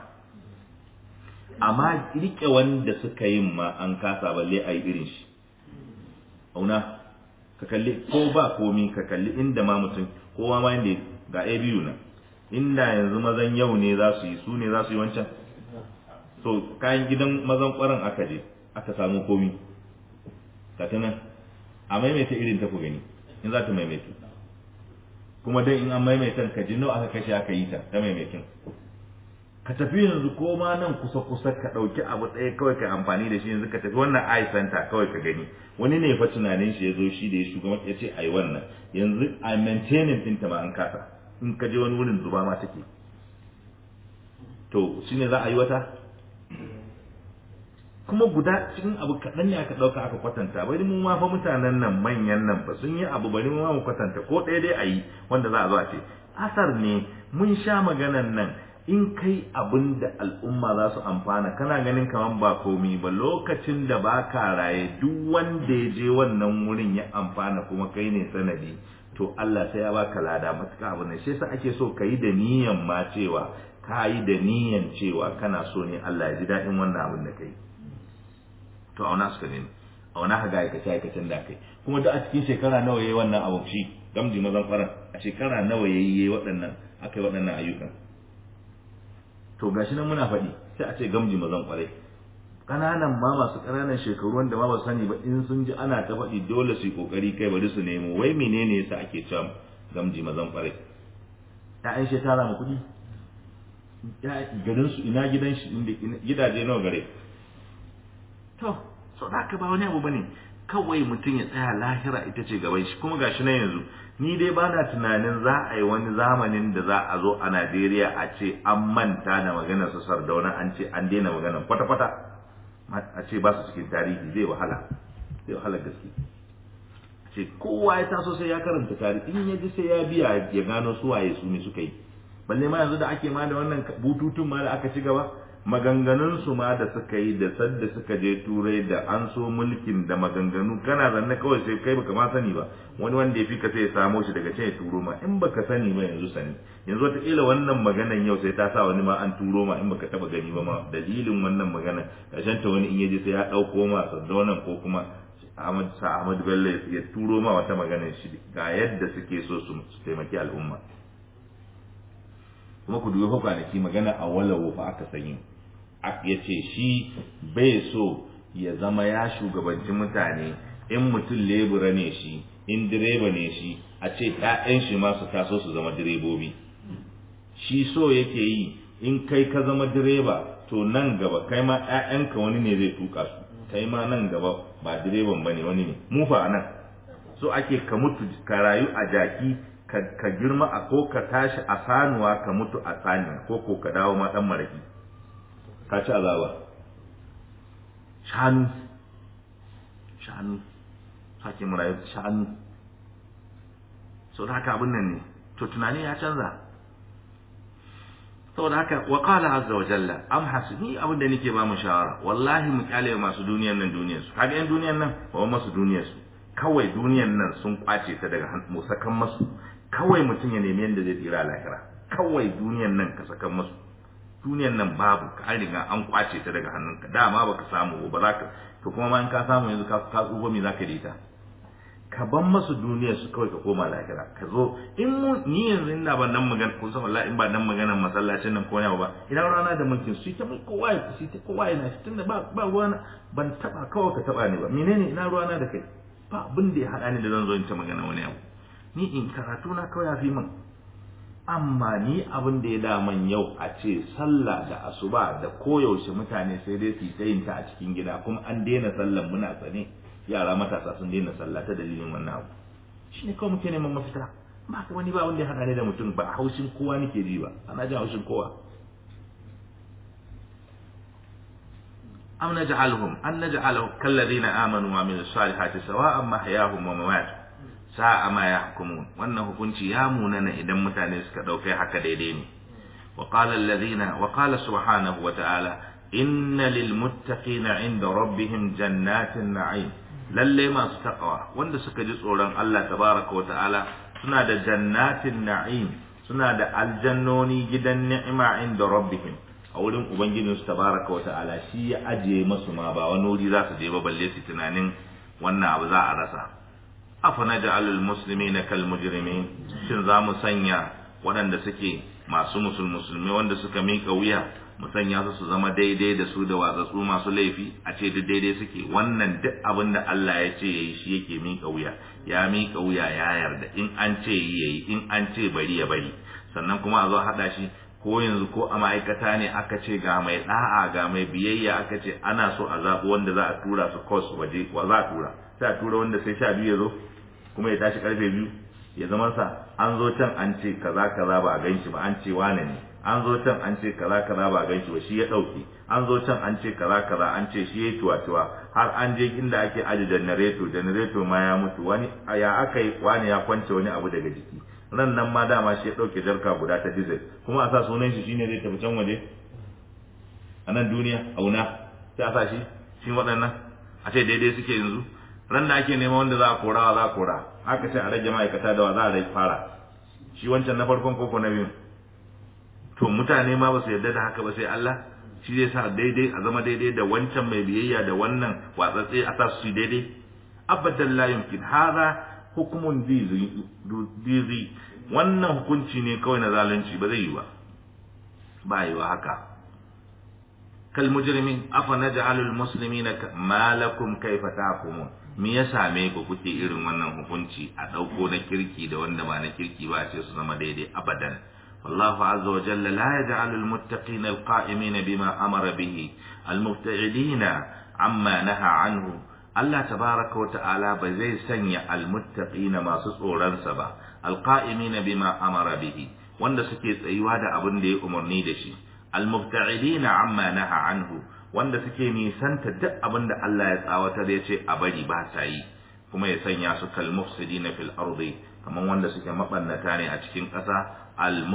amma rike wanda suka yin ma an kasa balle a yi irin shi auna ka kalli ko ba komi ka kalli inda ma mutum kowa ma inda ga a biyu nan inda yanzu mazan yau ne za su yi su ne za su yi wancan so kayan gidan mazan kwaran aka je aka samu komi ka ta nan a maimaita irin ta ku gani in za ta maimaita kuma dan in an maimaita ka ji nawa aka kashe aka yi ta ta maimaitin ka tafi yanzu ko ma nan kusa kusa ka ɗauki abu ɗaya kawai ka amfani da shi yanzu ka tafi wannan eye center kawai ka gani wani ne fa tunanin shi ya zo shi da ya shugaban ya ce ai wannan yanzu a maintaining ɗinta ma an kasa in ka je wani wurin zuba ma take to shine za a yi wata kuma guda cikin abu kaɗan ne aka ɗauka aka kwatanta bari mu ma fa mutanen nan manyan nan ba sun yi abu bari mu ma mu kwatanta ko ɗaya dai a yi wanda za a zo a ce asar ne mun sha maganan nan in kai abin da al'umma za su amfana kana ganin kaman ba komi ba lokacin da ba ka raye duk wanda ya je wannan wurin ya amfana kuma kai ne sanadi to Allah sai ya baka lada matuƙa abu ne shi yasa ake so ka yi da niyan ma cewa ka yi da niyan cewa kana so ne Allah ya ji daɗin wannan abin da kai to auna suka ne auna ka ga aikace aikacen da kai kuma duk a cikin shekara nawa yayi wannan abu shi gamji mazan faran a shekara nawa yayi yayi waɗannan aka yi waɗannan ayyukan to gashi nan muna faɗi sai a ce gamji mazan kwarai ƙananan ma masu ƙananan shekaru wanda ma ba sani ba in sun ji ana ta faɗi dole su yi ƙoƙari kai bari su nemo wai menene yasa ake cewa gamji mazan kwarai ƴaƴan shi tara mu kuɗi garin su ina gidan shi inda gidaje nawa gare to so da ka ba wani abu bane kawai mutum ya tsaya lahira ita ce gaban shi kuma gashi nan yanzu ni dai ba na tunanin za a yi wani zamanin da za a zo a Najeriya a ce an manta da maganar su sardauna an ce an daina maganar kwata-kwata a ce ba su cikin tarihi zai wahala zai wahala gaske ce kowa ya taso sai ya karanta tarihi in ya ji sai ya biya ya gano su waye su ne suka yi balle ma yanzu da ake ma da wannan bututun ma da aka ci gaba maganganun su ma da suka yi da sadda suka je turai da an so mulkin da maganganu kana zanne kawai sai kai baka ma sani ba wani wanda ya fi ka sai ya samo shi daga can ya turo ma in baka sani ba yanzu sani yanzu wataƙila wannan maganan yau sai ta sa wani ma an turo ma in baka taba gani ba ma dalilin wannan maganan ƙarshen ta wani in ya je sai ya ɗauko ma saddonan ko kuma Ahmad sa Ahmad Bello ya turo ma wata maganar shi ga yadda suke so su taimaki al'umma kuma ku dubi fa kwanaki magana a walawo fa aka sanyi ya ce shi bai so ya zama ya shugabanci mutane in mutum lebura ne shi in direba ne shi a ce ‘ya'yan shi ma su taso su zama direbobi shi so yake yi in kai ka zama direba to nan gaba kai ma ‘ya'yanka wani ne zai tuka su kai ma nan gaba ba direban ba ne wani ne mu fa nan so ake ka mutu ka rayu a jaki ka girma a ko ka tashi a sanuwa ka mutu a saniya ko ko ka dawo ma dan maraki ka ci azaba shanu shanu sake mu rayu shanu so da haka abin nan ne to tunani ya canza saboda haka wa qala azza wa jalla am hasini abin da nake ba mu shawara wallahi mu kyale masu duniyan nan duniyar su kaga yan duniyan nan ba masu duniyar su kawai duniyan nan sun kwace ta daga mu sakan masu kawai mutum ya nemi yadda zai tsira lahira kawai duniyan nan ka sakan masu duniyan nan babu ka an riga an kwace ta daga hannunka dama baka samu ba za ka to kuma ma in ka samu yanzu ka ka tsufa me zaka da ita ka ban masu duniyar su kawai ka koma lahira ka zo in mu ni yanzu ina ban nan magana ko san wallahi in ba nan maganar masallacin nan ko ne ba ina rana da mulkin su ta kowa ya su ta kowa yana shi tunda ba ba ruwana ban taba kawai ka taba ni ba menene ina ruwana da kai ba abin da ya hada ni da zan zo in ta magana wani abu ni in karatu na kawai ya fi min amma ni abin da ya daman yau a ce sallah da asuba da koyaushe mutane sai dai su ta yin ta a cikin gida kuma an daina sallan muna sane yara matasa sun daina sallah ta dalilin wannan abu shi ne kawai muke neman mafita ba ka wani ba wanda ya haɗa ni da mutum ba haushin kowa nake ji ba ana jin haushin kowa am naj'aluhum an naj'aluhum kalladhina amanu wa amilus salihati sawa'an mahyahum wa mamatuhum sa'a ma yahkumun wannan hukunci ya munana idan mutane suka dauke haka daidai ne wa qala alladhina wa qala subhanahu wa ta'ala inna lil muttaqina 'inda rabbihim jannatin na'im lalle masu taqwa wanda suka ji tsoron Allah tabaraka wa ta'ala suna da jannatin na'im suna da aljannoni gidan ni'ima inda rabbihim a wurin ubangijinsu tabaraka wa ta'ala shi ya ajiye masu ma ba wani wuri za su je ba balle su tunanin wannan abu za a rasa afana ja'alul muslimina kal mujrimin shin za mu sanya waɗanda suke masu musulmi wanda suka mika wuya mu sanya su su zama daidai da su da watsatsu masu laifi a ce duk daidai suke wannan duk abin da Allah ya ce yayi shi yake mika wuya ya mika wuya ya yarda in an ce yi yayi in an ce bari ya bari sannan kuma a zo a hada shi ko yanzu ko a ma'aikata ne aka ce ga mai da'a ga mai biyayya aka ce ana so a zaɓi wanda za a tura su kos waje wa za a tura sai a tura wanda sai sha biyu ya zo kuma ya tashi karfe biyu ya zama sa an zo can an ce kaza kaza ba a gan shi ba an ce wane ne an zo can an ce kaza kaza ba a gan shi ba shi ya ɗauke an zo can an ce kaza kaza an ce shi ya tuwa tuwa har an je inda ake aje janareto janareto ma ya mutu wani ya aka yi wani ya kwance wani abu daga jiki ran nan ma dama shi ya ɗauke jarka guda ta diesel kuma a sa sunan shi shine zai tafi can waje a nan duniya auna sai a sa shi shi waɗannan a ce daidai suke yanzu ran da ake neman wanda za a kora wa za a kora aka ce a rage ma'aikata da wa za a rage fara shi wancan na farkon koko na biyu to mutane ma ba su yarda da haka ba sai Allah shi zai sa daidai a zama daidai da wancan mai biyayya da wannan watsatse a sa su daidai abadan la yumkin hadha hukumun dizi wannan hukunci ne kawai na zalunci ba zai yi ba ba yi wa haka kal mujrimin afa naj'alul muslimina ma lakum kayfa tahkumun me ya same ku kuke irin wannan hukunci a dauko na kirki da wanda ba na kirki ba a ce su zama daidai abadan والله عز وجل لا يجعل المتقين القائمين بما أمر به المبتعدين عما نهى عنه Allah tabaraka wa ta'ala ba zai sanya almuttaqina masu tsoronsa ba alqa'imina bima amara bihi wanda suke tsayuwa da abin da ya umarni da shi almubta'idina amma naha anhu wanda suke nisanta duk abin da Allah ya tsawatar ya ce a bari ba sa yi kuma ya sanya su kal mufsidina fil ardi kaman wanda suke mabannata ne a cikin ƙasa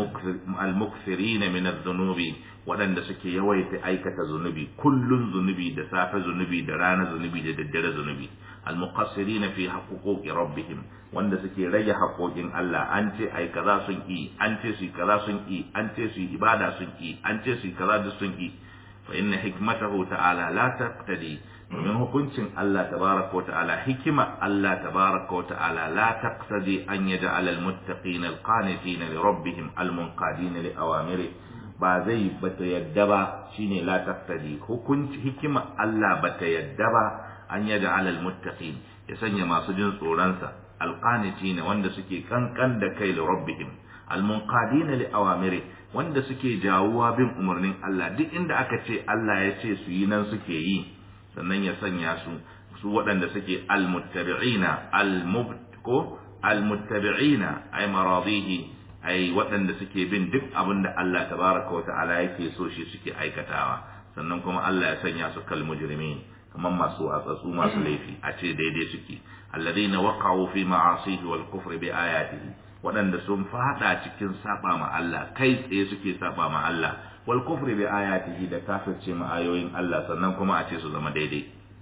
al-mukthirina min adh-dhunubi waɗanda suke yawaita aikata zunubi kullun zunubi da safe zunubi da rana zunubi da daddare zunubi al-muqassirina fi haqquqi rabbihim wanda suke rage haƙoƙin Allah an ce ai kaza sun yi an ce su kaza sun yi an ce su ibada sun yi an ce su kaza da sun yi fa inna hikmatahu ta'ala la taqtadi domin hukuncin Allah tabaraka wa ta'ala hikima Allah tabaraka wa ta'ala la taqtadi an yaj'ala al-muttaqina al-qanitina li rabbihim al-munqadina li awamiri ba zai bata yadda ba shine la taqtadi hukunci hikima Allah bata yadda ba an yaj'ala al-muttaqin ya sanya masu jin tsoronsa al-qanitina wanda suke kankan da kai li rabbihim al-munqadina li awamiri wanda suke jawuwa bin umarnin Allah duk inda aka ce Allah ya ce su yi nan suke yi sannan ya sanya su su waɗanda suke almuttabi'ina almubko almuttabi'ina ay maradihi ay waɗanda suke bin duk abin da Allah tabaraka wa ta'ala yake so shi suke aikatawa sannan kuma Allah ya sanya su kal mujrimin kamar masu atsatsu masu laifi a ce daidai suke alladhina waqa'u fi ma'asihi wal kufri bi ayatihi waɗanda sun fada cikin saba ma Allah kai tsaye suke saba ma Allah wal kufri bi ayatihi da kafirce ma ayoyin Allah sannan kuma a ce su zama daidai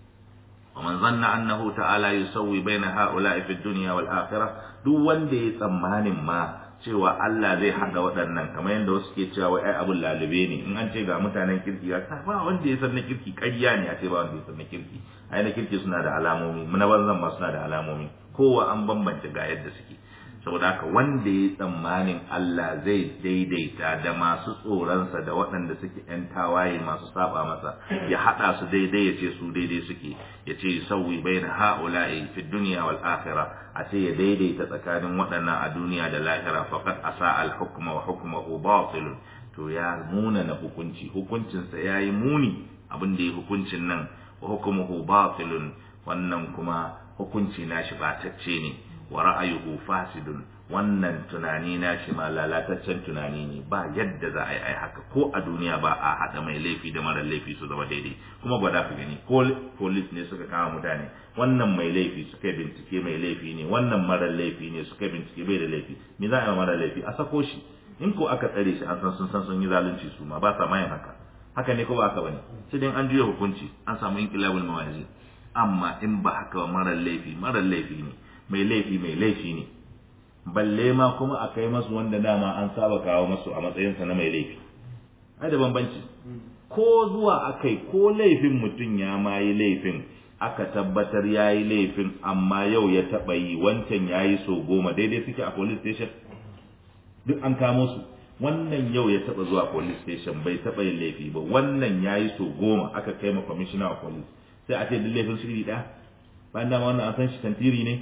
wa man zanna annahu ta'ala yusawwi baina ha'ula'i fi dunya wal akhirah duk wanda ya tsammanin ma cewa Allah zai haɗa waɗannan kamar yadda wasu ke cewa wai ai abun lalube ne in an ce ga mutanen kirki ga ba wanda ya san na kirki ƙarya ne a ce ba wanda ya san na kirki ai na kirki suna da alamomi na banzan ma suna da alamomi kowa an bambance ga yadda suke saboda haka wanda ya tsammanin Allah zai daidaita da masu tsoronsa da waɗanda suke ‘yan tawaye masu saba masa ya haɗa su daidai ya ce su daidai suke ya ce sauyi bai na ha'ula'i fi duniya wal akhira a ce ya daidaita tsakanin waɗannan a duniya da lahira faqad asa al hukma wa hukmuhu batil to ya muna na hukunci hukuncinsa ya yi muni abin da ya hukuncin nan wa hukmuhu batilun wannan kuma hukunci nashi batacce ne wa ra'ayuhu fasidun wannan tunani na shi ma lalataccen tunani ne ba yadda za a yi haka ko a duniya ba a haɗa mai laifi da mara laifi su zama daidai kuma ba za ka gani ko police ne suka kama mutane wannan mai laifi suka bincike mai laifi ne wannan mara laifi ne suka bincike bai da laifi me za a yi mara laifi a sako shi in ko aka tsare shi an san sun san sun yi zalunci su ma ba sa mayin haka haka ne ko ba haka bane sai dai an juya hukunci an samu inqilabul mawazi amma in ba haka ba mara laifi mara laifi ne mai laifi mai laifi ne balle ma kuma a kai masu wanda dama an saba kawo masu a matsayinsa na mai laifi ai da bambanci ko zuwa akai ko laifin mutum ya ma yi laifin aka tabbatar ya yi laifin amma yau ya taɓa yi wancan ya yi so goma daidai suke a police station duk an kamo su wannan yau ya taba zuwa police station bai taba yin laifi ba wannan yayi so goma aka kai ma commissioner of police sai a ce duk laifin su iri ɗaya bayan dama wannan an san shi tantiri ne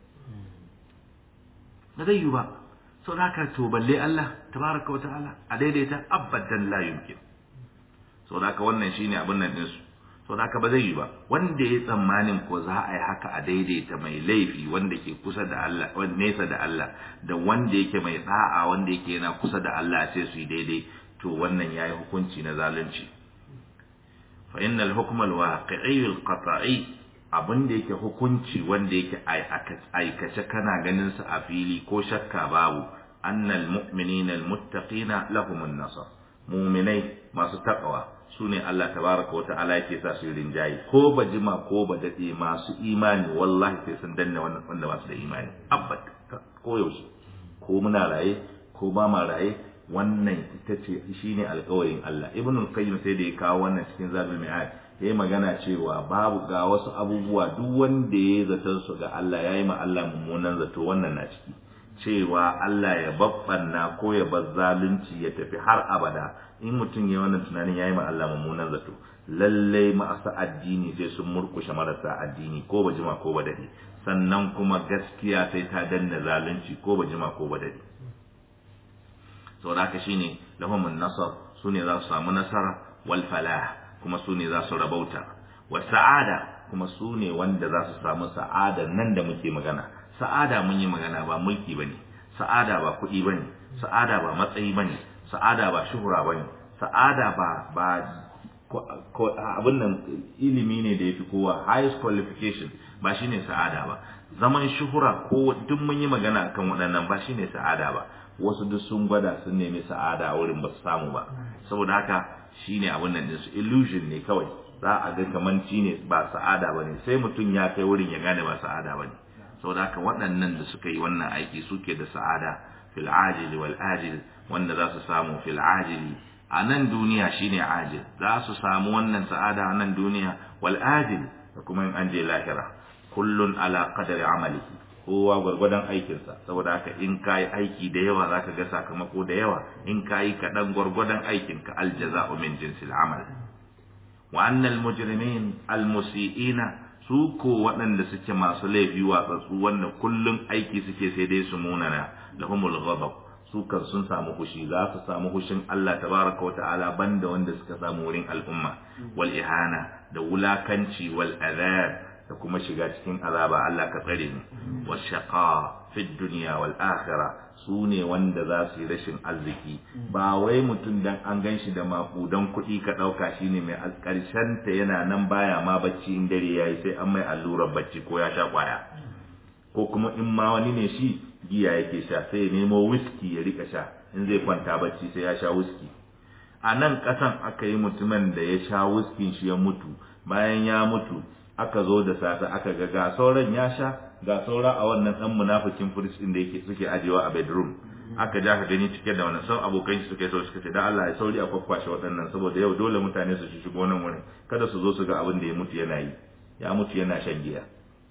na zai yi ba sau da haka to balle Allah tabaraka wa ta'ala a daidaita abadan la yumkin sau da haka wannan shine abin nan ɗinsu sau da haka ba zai yi ba wanda ya tsammanin ko za a yi haka a daidaita mai laifi wanda ke kusa da Allah wanda nesa da Allah da wanda yake mai da'a wanda yake yana kusa da Allah sai su yi daidai to wannan yayi hukunci na zalunci fa innal hukm al waqi'i al qata'i abin da yake hukunci wanda yake aikace kana ganin sa a fili ko shakka babu annal mu'minina al muttaqina lahum an nasr mu'minai masu taqwa sune Allah tabaraka wa ta'ala yake sa su rinjayi ko ba jima ko ba dade masu imani wallahi sai sun danna wannan wanda ba su da imani abbat ko yaushe ko muna raye ko ba ma raye wannan ita ce shine alƙawarin Allah ibnul qayyim sai da ya kawo wannan cikin zabul mi'ad yayi magana cewa babu ga wasu abubuwa duk wanda ya zaton su ga Allah yayi ma Allah mummunan zato wannan na ciki cewa Allah ya babbanna ko ya bar zalunci ya tafi har abada in mutum ya wannan tunanin yayi ma Allah mummunan zato lalle ma'asa addini sai sun murkushe marasa addini ko ba jima ko ba dade sannan kuma gaskiya sai ta danna zalunci ko ba jima ko ba dade saboda haka shine lahumun nasar sune za su samu nasara wal falah kuma sune za su rabauta wa sa'ada kuma sune wanda za su samu sa'ada nan da muke magana sa'ada mun yi magana ba mulki bane sa'ada ba kuɗi bane sa'ada ba matsayi bane sa'ada ba shuhura bane sa'ada ba ba abin nan ilimi ne da yafi kowa highest qualification ba shine sa'ada ba zaman shuhura ko duk mun yi magana akan waɗannan ba shine sa'ada ba wasu duk sun gwada sun nemi sa'ada a wurin ba su samu ba saboda haka shine abin nan su illusion ne kawai za a ga kaman ne ba sa'ada bane sai mutum ya kai wurin ya gane ba sa'ada bane saboda haka waɗannan da suka yi wannan aiki suke da sa'ada fil ajili wal ajil wanda za su samu fil ajili a nan duniya shine ajil za su samu wannan sa'ada a nan duniya wal ajil da kuma in an je lahira kullun ala qadari amalihi kowa gwargwadon aikinsa saboda haka in ka yi aiki da yawa za ka ga sakamako da yawa in ka yi kaɗan gwargwadon aikinka aljaza'u min jinsil amal wa annal mujrimin almusi'ina su ko waɗanda suke masu laifi watsatsu wanda kullum aiki suke sai dai su munana lahumul ghadab su kan sun samu hushi za su samu hushin Allah tabaraka wa ta'ala banda wanda suka samu wurin al'umma wal ihana da wulakanci wal adab da kuma shiga cikin azaba Allah ka tsare mu washaqa fi dunya wal akhirah su ne wanda za su yi rashin arziki ba wai mutum dan an gan shi da makudan kuɗi ka ɗauka shi ne mai ƙarshen ta yana nan baya ma bacci in dare yayi sai an mai allurar bacci ko ya sha kwaya ko kuma in ma wani ne shi giya yake sha sai ya nemo whisky ya rika sha in zai kwanta bacci sai ya sha whisky a nan ƙasan aka yi mutumin da ya sha whisky shi ya mutu bayan ya mutu aka zo da safe aka ga ga sauran ya sha ga saura a wannan dan munafikin firist din da yake suke ajewa a bedroom aka ja ka gani cike da wannan sau abokan shi suka yi sau suka ce dan Allah ya sauri a kwakwashe waɗannan saboda yau dole mutane su shigo nan wurin kada su zo su ga abin da ya mutu yana yi ya mutu yana shan giya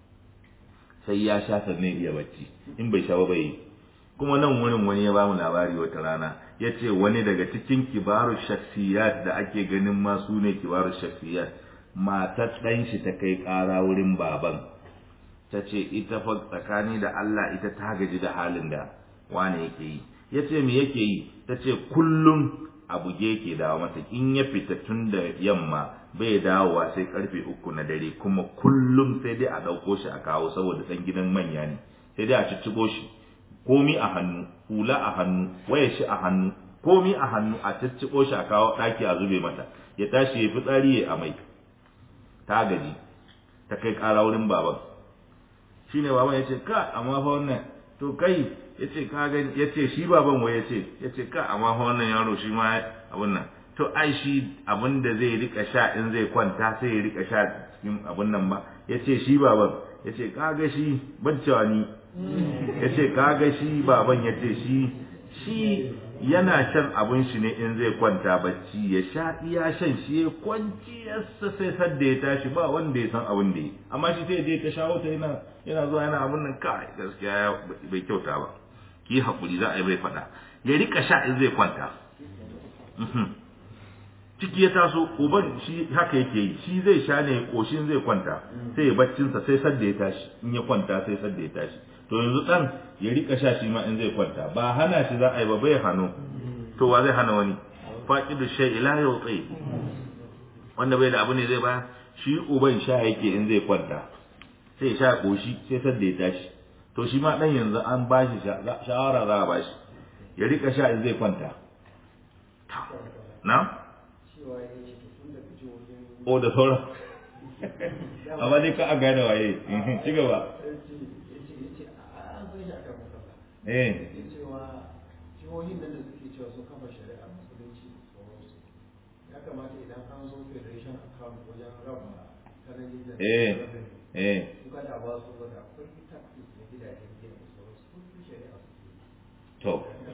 sai ya sha sannan iya bacci in bai sha ba bai yi kuma nan wurin wani ya bamu labari wata rana ya ce wani daga cikin kibaru shaksiyat da ake ganin ma su ne kibaru shaksiyat matar ɗan shi ta kai ƙara wurin baban ta ce ita fa tsakani da Allah ita ta gaji da halin da wane yake yi ya ce me yake yi ta ce kullum a buge yake dawo mata in ya fita tun da yamma bai dawowa sai karfe uku na dare kuma kullum sai dai a ɗauko shi a kawo saboda ɗan gidan manya ne sai dai a ciccigo shi komi a hannu hula a hannu waya shi a hannu komi a hannu a ciccigo shi a kawo ɗaki a zube mata ya tashi ya fitsari ya amai ta gaji ta kai ƙara wurin baban shi ne baban ya ce ka amma fa wannan to kai ya ce ka gani ya ce shi baban wai ya ce ya ce ka amma fa wannan yaro shi ma abin nan to ai shi abin da zai rika sha in zai kwanta sai ya rika sha cikin abin nan ba ya ce shi baban ya ce ka ga shi ban cewa ni ya ce ka ga shi baban ya ce shi shi yana shan abin shi ne in zai kwanta bacci ya sha iya shan shi ya kwanci yasa sai sadda ya tashi ba wanda ya san abin da ya amma shi sai je ta shawo ta yana yana zuwa yana abin nan kai gaskiya bai kyauta ba ki hakuri za a yi bai faɗa ya rika sha in zai kwanta ciki ya taso uban shi haka yake yi shi zai sha ne koshin zai kwanta sai ya baccinsa sai sadda ya tashi in ya kwanta sai sadda ya tashi to yanzu dan ya rika sha shi ma in zai kwanta ba hana shi za a yi ba bai hano to wa zai hana wani faqidu shay ila yuti wanda bai da abu ne zai ba shi uban sha yake in zai kwanta sai ya sha koshi sai sadda ya tashi to shi ma dan yanzu an bashi shawara za a bashi ya rika sha in zai kwanta na o da sauran amma dai ka a gane waye ci gaba eh jihohin nan da suke cewa sun kafa shari'a musulunci da sauransu ya kamata idan an zo federation account wajen raba kananin da eh eh suka da ba su wada akwai taxes da gidajen giya da sauransu kun fi shari'a suke to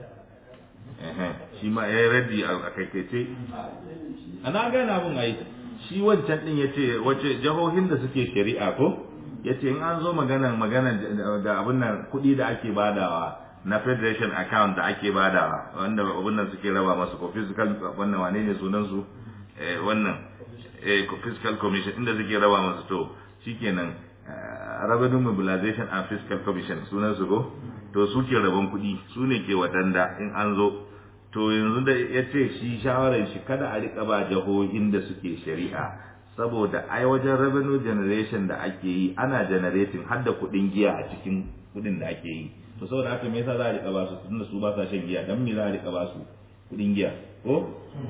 shi ma ya yi raddi a kaikaice ana gane abin ai shi wancan din ya ce wace jihohin da suke shari'a ko ya ce in an zo magana magana da abin nan kuɗi da ake badawa na federation account da ake badawa wanda abin nan suke raba masu ko physical wannan wane ne sunan su wannan fiscal commission inda suke raba masu to shikenan revenue mobilization and fiscal commission sunan su ko to suke rabon kuɗi su ne ke wadanda in an zo to yanzu da ya ce shi shawarar shi kada a rika ba jihohin da suke shari'a saboda ai wajen revenue generation da ake yi ana generating har da kuɗin giya a cikin kuɗin da ake yi to saboda haka me yasa za a rika ba su tunda su ba sa shan giya dan me za a rika ba su kuɗin giya ko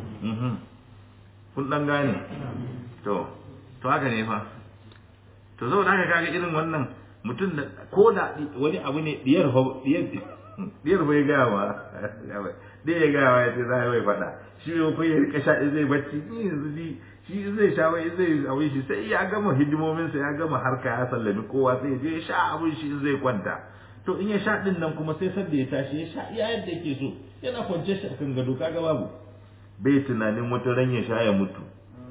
kun dan gane to to haka ne fa to saboda haka kaga irin wannan mutum da ko da wani abu ne diyar diyar diyar bai gaya ma dai ya gaya ya ce za a mai faɗa shi ne ko ya rika sha zai bacci ni yanzu ji shi zai sha wai zai abin shi sai ya gama hidimominsa ya gama harka ya sallami kowa sai ya je ya sha abin shi zai kwanta to in ya sha din nan kuma sai sadda ya tashi ya sha iya yadda yake so yana kwance shi akan gado kaga babu bai tunanin wata ran ya sha ya mutu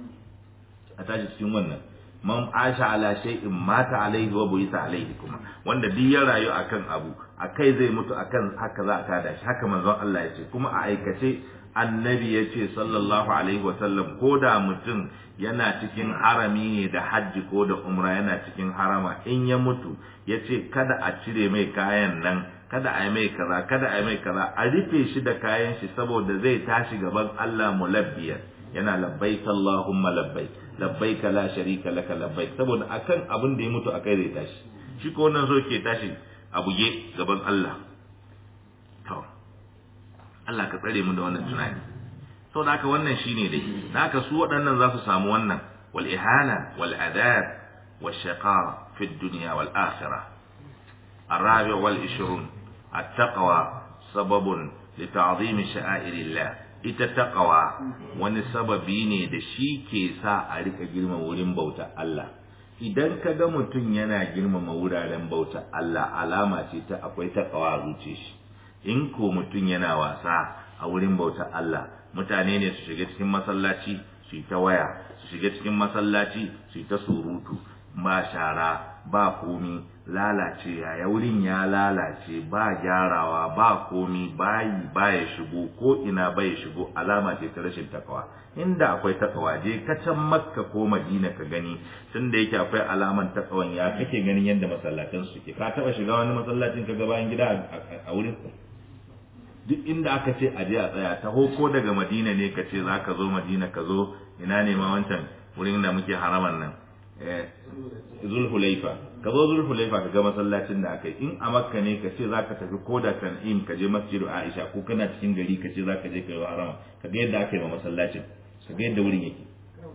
a tashi cikin wannan man asha ala shay'in mata alaihi wa buisa alaihi kuma wanda duk ya rayu akan abu akai zai mutu akan haka za a tada shi haka manzon Allah ya ce kuma a aikace annabi ya ce sallallahu alaihi wa sallam ko da mutum yana cikin harami ne da hajji ko da umra yana cikin harama in ya mutu ya ce kada a cire mai kayan nan kada a yi mai kaza kada a yi mai kaza a rufe shi da kayan shi saboda zai tashi gaban Allah mulabbiyan yana labbaik Allahumma labbaik labbaik la sharika laka labbaik saboda akan abin da ya mutu akai zai tashi shi ko wannan so ke tashi a buge gaban Allah to Allah ka tsare mu da wannan tunani saboda haka wannan shine dai haka su waɗannan za su samu wannan wal ihana wal adab wal shaqa fi dunya wal akhirah الرابع والعشرون التقوى سبب لتعظيم شعائر الله ita taqwa wani sababi ne da shi ke sa a rika girma wurin bauta Allah idan ka ga mutum yana girmama wuraren bauta Allah alama ce ta akwai taqwa a zuce shi in ko mutum yana wasa a wurin bauta Allah mutane ne su shiga cikin masallaci su yi ta waya su shiga cikin masallaci su yi ta surutu ba shara ba komi lalace yaya wurin ya lalace ba gyarawa ba komi bayi ba ya shigo ko ina ba ya shigo alama ce ta rashin takawa inda akwai takawa je ka can makka ko madina ka gani tun da yake akwai alaman takawan ya kake ganin yadda masallatan suke ka taba shiga wani masallacin ka ga bayan gida a wurin duk inda aka ce a je a tsaya taho ko daga madina ne ka ce za ka zo madina ka zo ina ne ma wancan wurin da muke haraman nan zulhulaifa ka zo zulhulaifa ka ga masallacin da aka yi in a makka ne ka ce zaka tafi ko da tan'im ka je masjidu aisha ko kana cikin gari ka ce zaka je ka yi harama ka ga yadda aka yi ma masallacin ka ga yadda wurin yake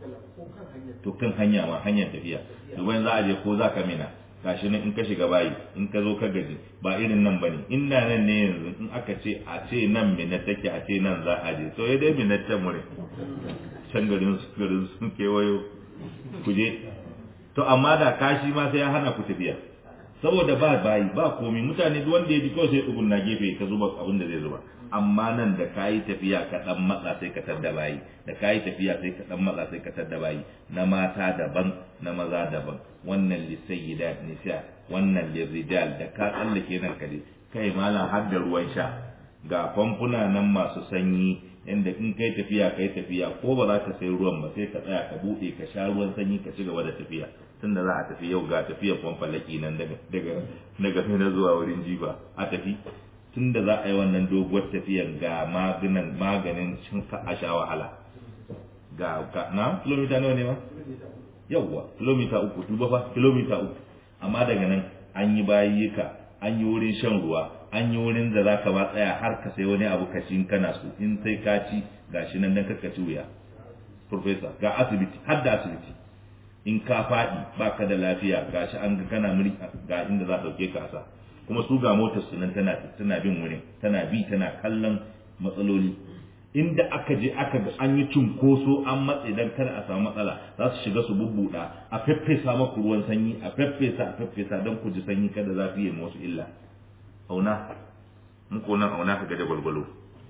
to kan hanya ma hanyar tafiya to bayan za a je ko zaka mina gashi nan in ka shiga bayi in ka zo ka gaji ba irin nan bane inda nan ne yanzu in aka ce a ce nan mina take a ce nan za a je to ya dai mina can mure can garin su garin sun kewayo ku je to amma da kashi ma sai ya hana ku tafiya saboda ba bayi ba komi mutane duk wanda ya ji kawai sai tsugun na gefe ka zuba abin da zai zuba amma nan da kayi tafiya ka dan matsa sai ka tadda bayi da kayi tafiya sai ka dan matsa sai ka tadda bayi na mata daban na maza daban wannan li sayyidat nisa wannan li rijal da ka tsallake nan ka je kai malam har da ruwan sha ga famfuna nan masu sanyi yanda in kai tafiya kai tafiya ko ba za ka sai ruwan ba sai ka tsaya ka bude ka sha ruwan sanyi ka ci gaba da tafiya tunda za a tafi yau ga tafiyar famfalaki nan daga daga daga na zuwa wurin jiba a tafi tunda za a yi wannan doguwar tafiyar ga maganin maganin cin ka a sha wahala ga ga na kilomita nawa ne ma yawwa kilomita uku duba fa kilomita uku amma daga nan an yi bayyuka an yi wurin shan ruwa an yi wurin da za ka ba tsaya har ka sai wani abu ka in kana so in sai ka ci gashi nan dan ka ci wuya professor ga asibiti har da asibiti in ka faɗi baka da lafiya gashi an ga kana muri ga inda za dauke ka asa kuma su ga motar su nan tana tana bin wurin tana bi tana kallon matsaloli inda aka je aka ga an yi cunkoso an matse dan kada a samu matsala za su shiga su bubbuda a feffesa maku ruwan sanyi a feffesa a feffesa don ku ji sanyi kada za su yi wasu illa auna muku nan auna ka ga da gwalgwalo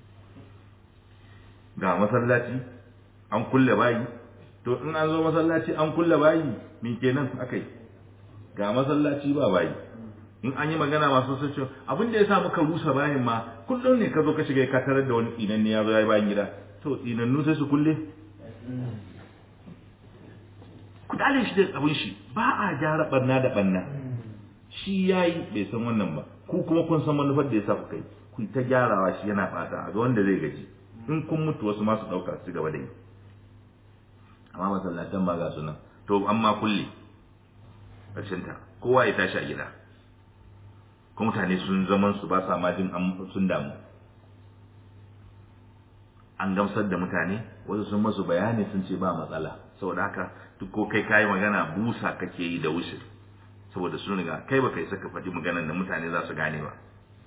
ga masallaci an kulle bayi to in an zo masallaci an kulle bayi me kenan akai ga masallaci ba bayi in an yi magana masu sun ce abin da ya sa muka rusa bayin ma kullum ne ka zo ka shiga ka tarar da wani tsinan ne ya zo ya yi bayan gida to tsinannu sai su kulle ku dale shi da abin shi ba a gyara barna da barna shi yayi bai san wannan ba ku kuma kun san manufar da ya sa ku kai ku ta gyarawa shi yana fata a ga wanda zai gaji in kun mutu wasu masu ɗauka su gaba da yi amma masallatan ba ga su nan to amma kulle ƙarshen ta kowa ya tashi a gida ko mutane sun zaman su ba sa ma jin sun damu an gamsar da mutane wasu sun masu bayani sun ce ba matsala saboda haka duk ko kai kayi magana busa kake yi da wuce saboda sun riga kai ba kai saka faɗi maganar da mutane za su gane ba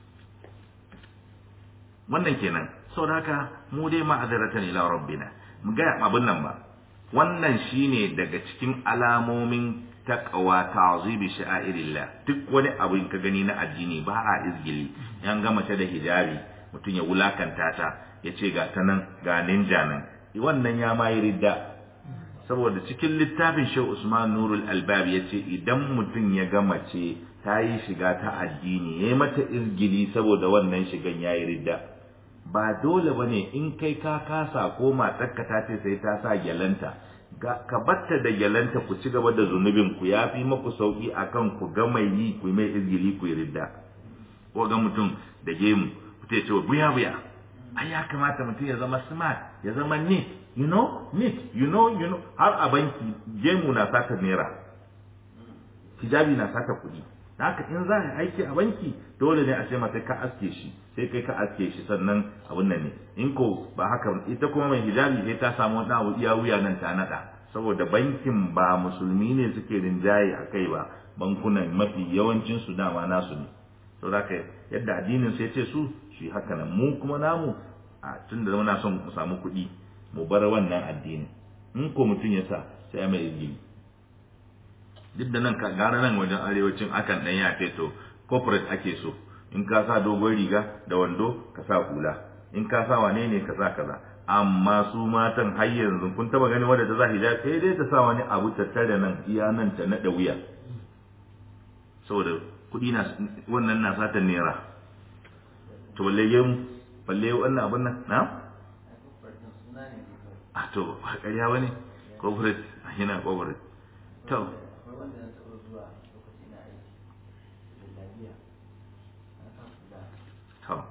wannan kenan saboda haka mu dai ma'azaratan ila rabbina mu ga abin nan ba wannan shine daga cikin alamomin taqwa ta'zibi sha'irillah duk wani abu ka gani na addini ba a izgili yan ga mace da hijabi mutum ya wulakanta ta ya ce ga ta nan ga ninja nan wannan ya ma yi ridda saboda cikin littafin Shehu Usman Nurul Albab ya ce idan mutum ya ga mace ta yi shiga ta addini ya yi mata izgili saboda wannan shigan ya yi ridda ba dole ba ne in kai ka kasa ko matarka ta ce sai ta sa gyalanta ka batta da gyalanta ku ci gaba da zunubin ku ya fi maku sauki akan ku ga mai yi ku mai izgili ku yi ridda ko ga mutum da gemu ku ce ce buya buya ai ya kamata mutum ya zama smart ya zama neat you know neat you know you know har a banki gemu na saka naira hijabi na saka kuɗi da haka in za a aiki a banki dole ne a ce mata ka aske shi sai kai ka aske shi sannan abun nan ne in ko ba haka ita kuma mai hijabi sai ta samu wani abu iya wuya nan ta nada saboda bankin ba musulmi ne suke rinjaye a kai ba bankunan mafi yawancin su dama nasu ne saboda haka yadda addinin sai ce su shi haka nan mu kuma namu a tun da muna son mu samu kuɗi mu bar wannan addini in ko mutum ya sa sai mai izini duk da nan gara nan wajen arewacin akan ɗan ya ce to corporate ake so in ka sa dogon riga da wando ka sa hula in ka sa wane ne ka sa kaza amma su matan har yanzu kun taba gani wadda ta za hijab sai dai ta sa wani abu tattare nan iya nan ta naɗa wuya saboda kuɗi na wannan na satan naira to balle yin balle wannan abun nan na a to ba ƙarya wani corporate yana corporate to to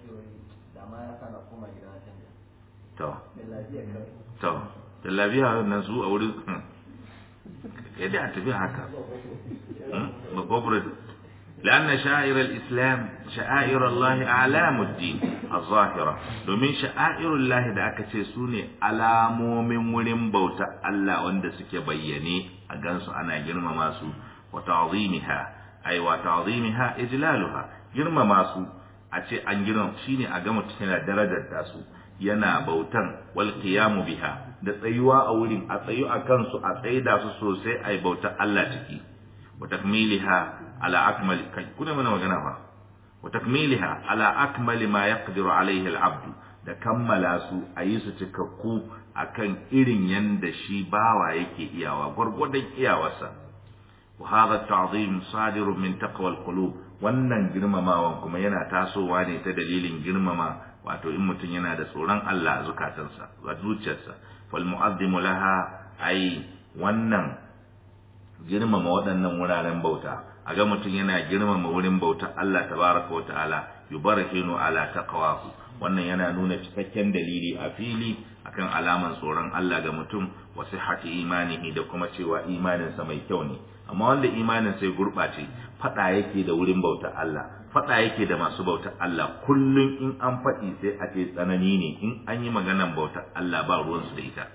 to to da lafiya nan su a wurin kai da tafi haka ba corporate لأن شعائر الإسلام شعائر الله أعلام الدين الظاهرة domin شعائر الله da aka ce su ne alamomin wurin bauta Allah wanda suke bayyane a gansu ana girmama su wa ta'zimiha ay wa ta'zimiha ijlaluha girmama su a ce an girma shine a ga mutum yana darajar da su yana bautan wal qiyamu biha da tsayuwa a wurin a tsayu a kansu a tsaida su sosai ai bautar Allah ciki wa takmiliha على أكمل كنا من وجناها وتكميلها على أكمل ما يقدر عليه العبد da kammala su a yi su cikakku a kan irin yanda shi bawa yake iyawa gwargwadon iyawarsa wa hadha ta'zim sadirun min taqwa al-qulub wannan girmamawan kuma yana tasowa ne ta dalilin girmama wato in mutum yana da tsoron Allah a zukatansa a zuciyarsa fal mu'azzimu laha ai wannan girmama waɗannan wuraren bauta a ga mutum yana girmama wurin bauta Allah tabaraka wa ta'ala yubarakinu ala taqwahu wannan yana nuna cikakken dalili a fili akan alaman tsoron Allah ga mutum wa sihhati imanihi da kuma cewa imaninsa mai kyau ne amma wanda imanin sai gurɓace faɗa yake da wurin bauta Allah faɗa yake da masu bauta Allah kullum in an faɗi sai a ce tsanani ne in an yi maganan bauta Allah ba ruwansu da ita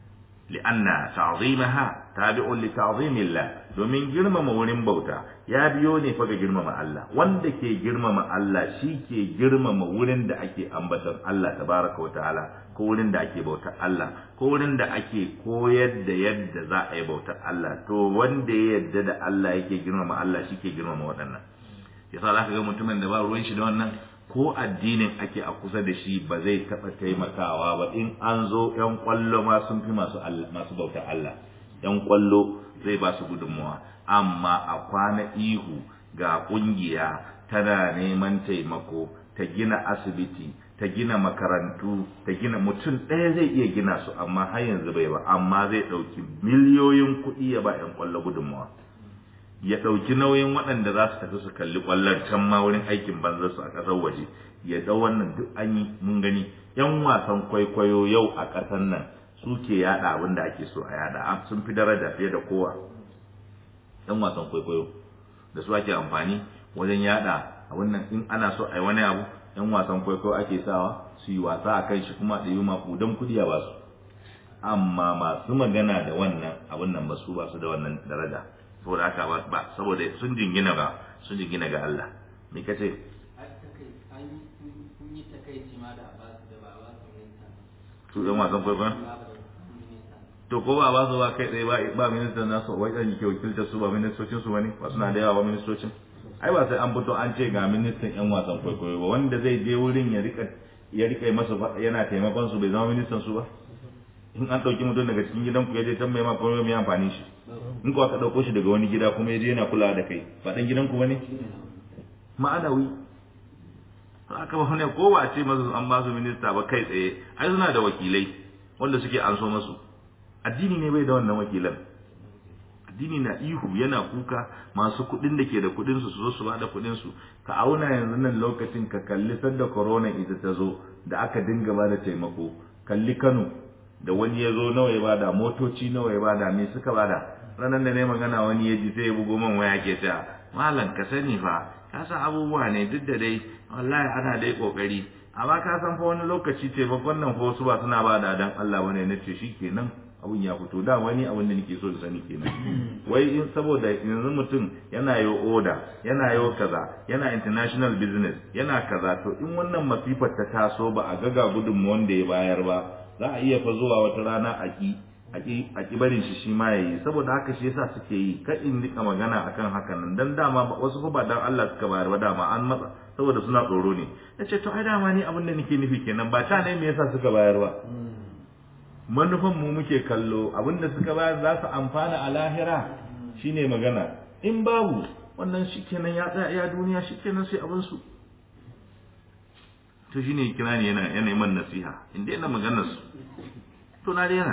li'anna ta'zimaha tabi'un li ta'zimillah domin girmama wurin bauta ya biyo ne fa ga girmama Allah wanda ke girmama Allah shi ke girmama wurin da ake ambaton Allah tabaraka wa ta'ala ko wurin da ake bautar Allah ko wurin da ake koyar da yadda za a yi bautar Allah to wanda ya yadda da Allah yake girmama Allah shi ke girmama waɗannan yasa za ka ga mutumin da ba ruwan shi da wannan ko addinin ake a kusa da shi ba zai taɓa taimakawa ba in an zo ‘yan ƙwallo ma sun fi masu masu bautar Allah ‘yan ƙwallo zai ba su gudunmawa amma a kwana ihu ga ƙungiya tana neman taimako ta gina asibiti ta gina makarantu ta gina mutum ɗaya zai iya gina su amma har yanzu bai ba amma zai ɗauki miliyoyin kuɗi ya ba ‘yan ƙwallo gudunmawa ya ɗauki nauyin waɗanda za su tafi su kalli ƙwallon can ma wurin aikin banza su a ƙasar waje ya ɗau wannan duk an yi mun gani ‘yan wasan kwaikwayo yau a ƙasar nan su ke yaɗa abin da ake so a yaɗa sun fi daraja fiye da kowa ‘yan wasan kwaikwayo da su ake amfani wajen yaɗa abin nan in ana so a yi wani abu ‘yan wasan kwaikwayo ake sawa su yi wasa a kan shi kuma da yi maƙudan kuɗi a basu amma masu magana da wannan abin nan ba su ba su da wannan daraja saboda haka ba saboda sun jingina ga sun jingina ga Allah me kace su yan wasan kwaikwayon to ko ba ba su ba kai tsaye ba ba ministan nasu wai dan yake wakiltar su ba ministocin su bane ba suna da yawa ba ministocin ai ba sai an fito an ce ga ministan yan wasan kwaikwayo ba wanda zai je wurin ya rika ya rika masa yana taimakon su bai zama ministan su ba in an ɗauki mutum daga cikin gidan ku ya je can mai ma kuma mai amfani shi in ko aka ɗauko shi daga wani gida kuma ya je yana kulawa da kai ba ɗan gidan ku bane ma'anawi aka ba ne ko ba ce masu an ba su minista ba kai tsaye ai suna da wakilai wanda suke an so masu addini ne bai da wannan wakilan addini na ihu yana kuka masu kuɗin da ke da kuɗin su su zo su ba da kuɗin su ka auna yanzu nan lokacin ka kalli sadda corona ita ta zo da aka dinga ba da taimako kalli Kano da wani ya zo nawa ya bada motoci nawa ya bada me suka bada ranar da ne magana wani ya ji sai ya bugo man waya ke ta malam ka sani fa ka san abubuwa ne duk da dai wallahi ana dai kokari amma ka san fa wani lokaci ce babban nan fa wasu ba suna bada dan Allah bane na ce shikenan abun ya fito da wani abun da nake so da sani kenan wai in saboda yanzu mutum yana yo oda yana yo kaza yana international business yana kaza to in wannan masifar ta taso ba a gaga gudunmuwan da ya bayar ba za a iya fa zuwa wata rana a ki a ki barin shi shi ma yayi saboda haka shi yasa suke yi ka in rika magana akan haka nan dan dama wasu fa ba dan Allah suka bayar ba dama an matsa saboda suna tsoro ne nace to ai dama ni abin da nake nufi kenan ba ta ne me yasa suka bayar ba manufan mu muke kallo abin da suka bayar za su amfana a lahira shine magana in babu wannan shikenan ya tsaya ya duniya shikenan sai abin su to shine kira ne yana yana man nasiha inda yana maganar su to na daina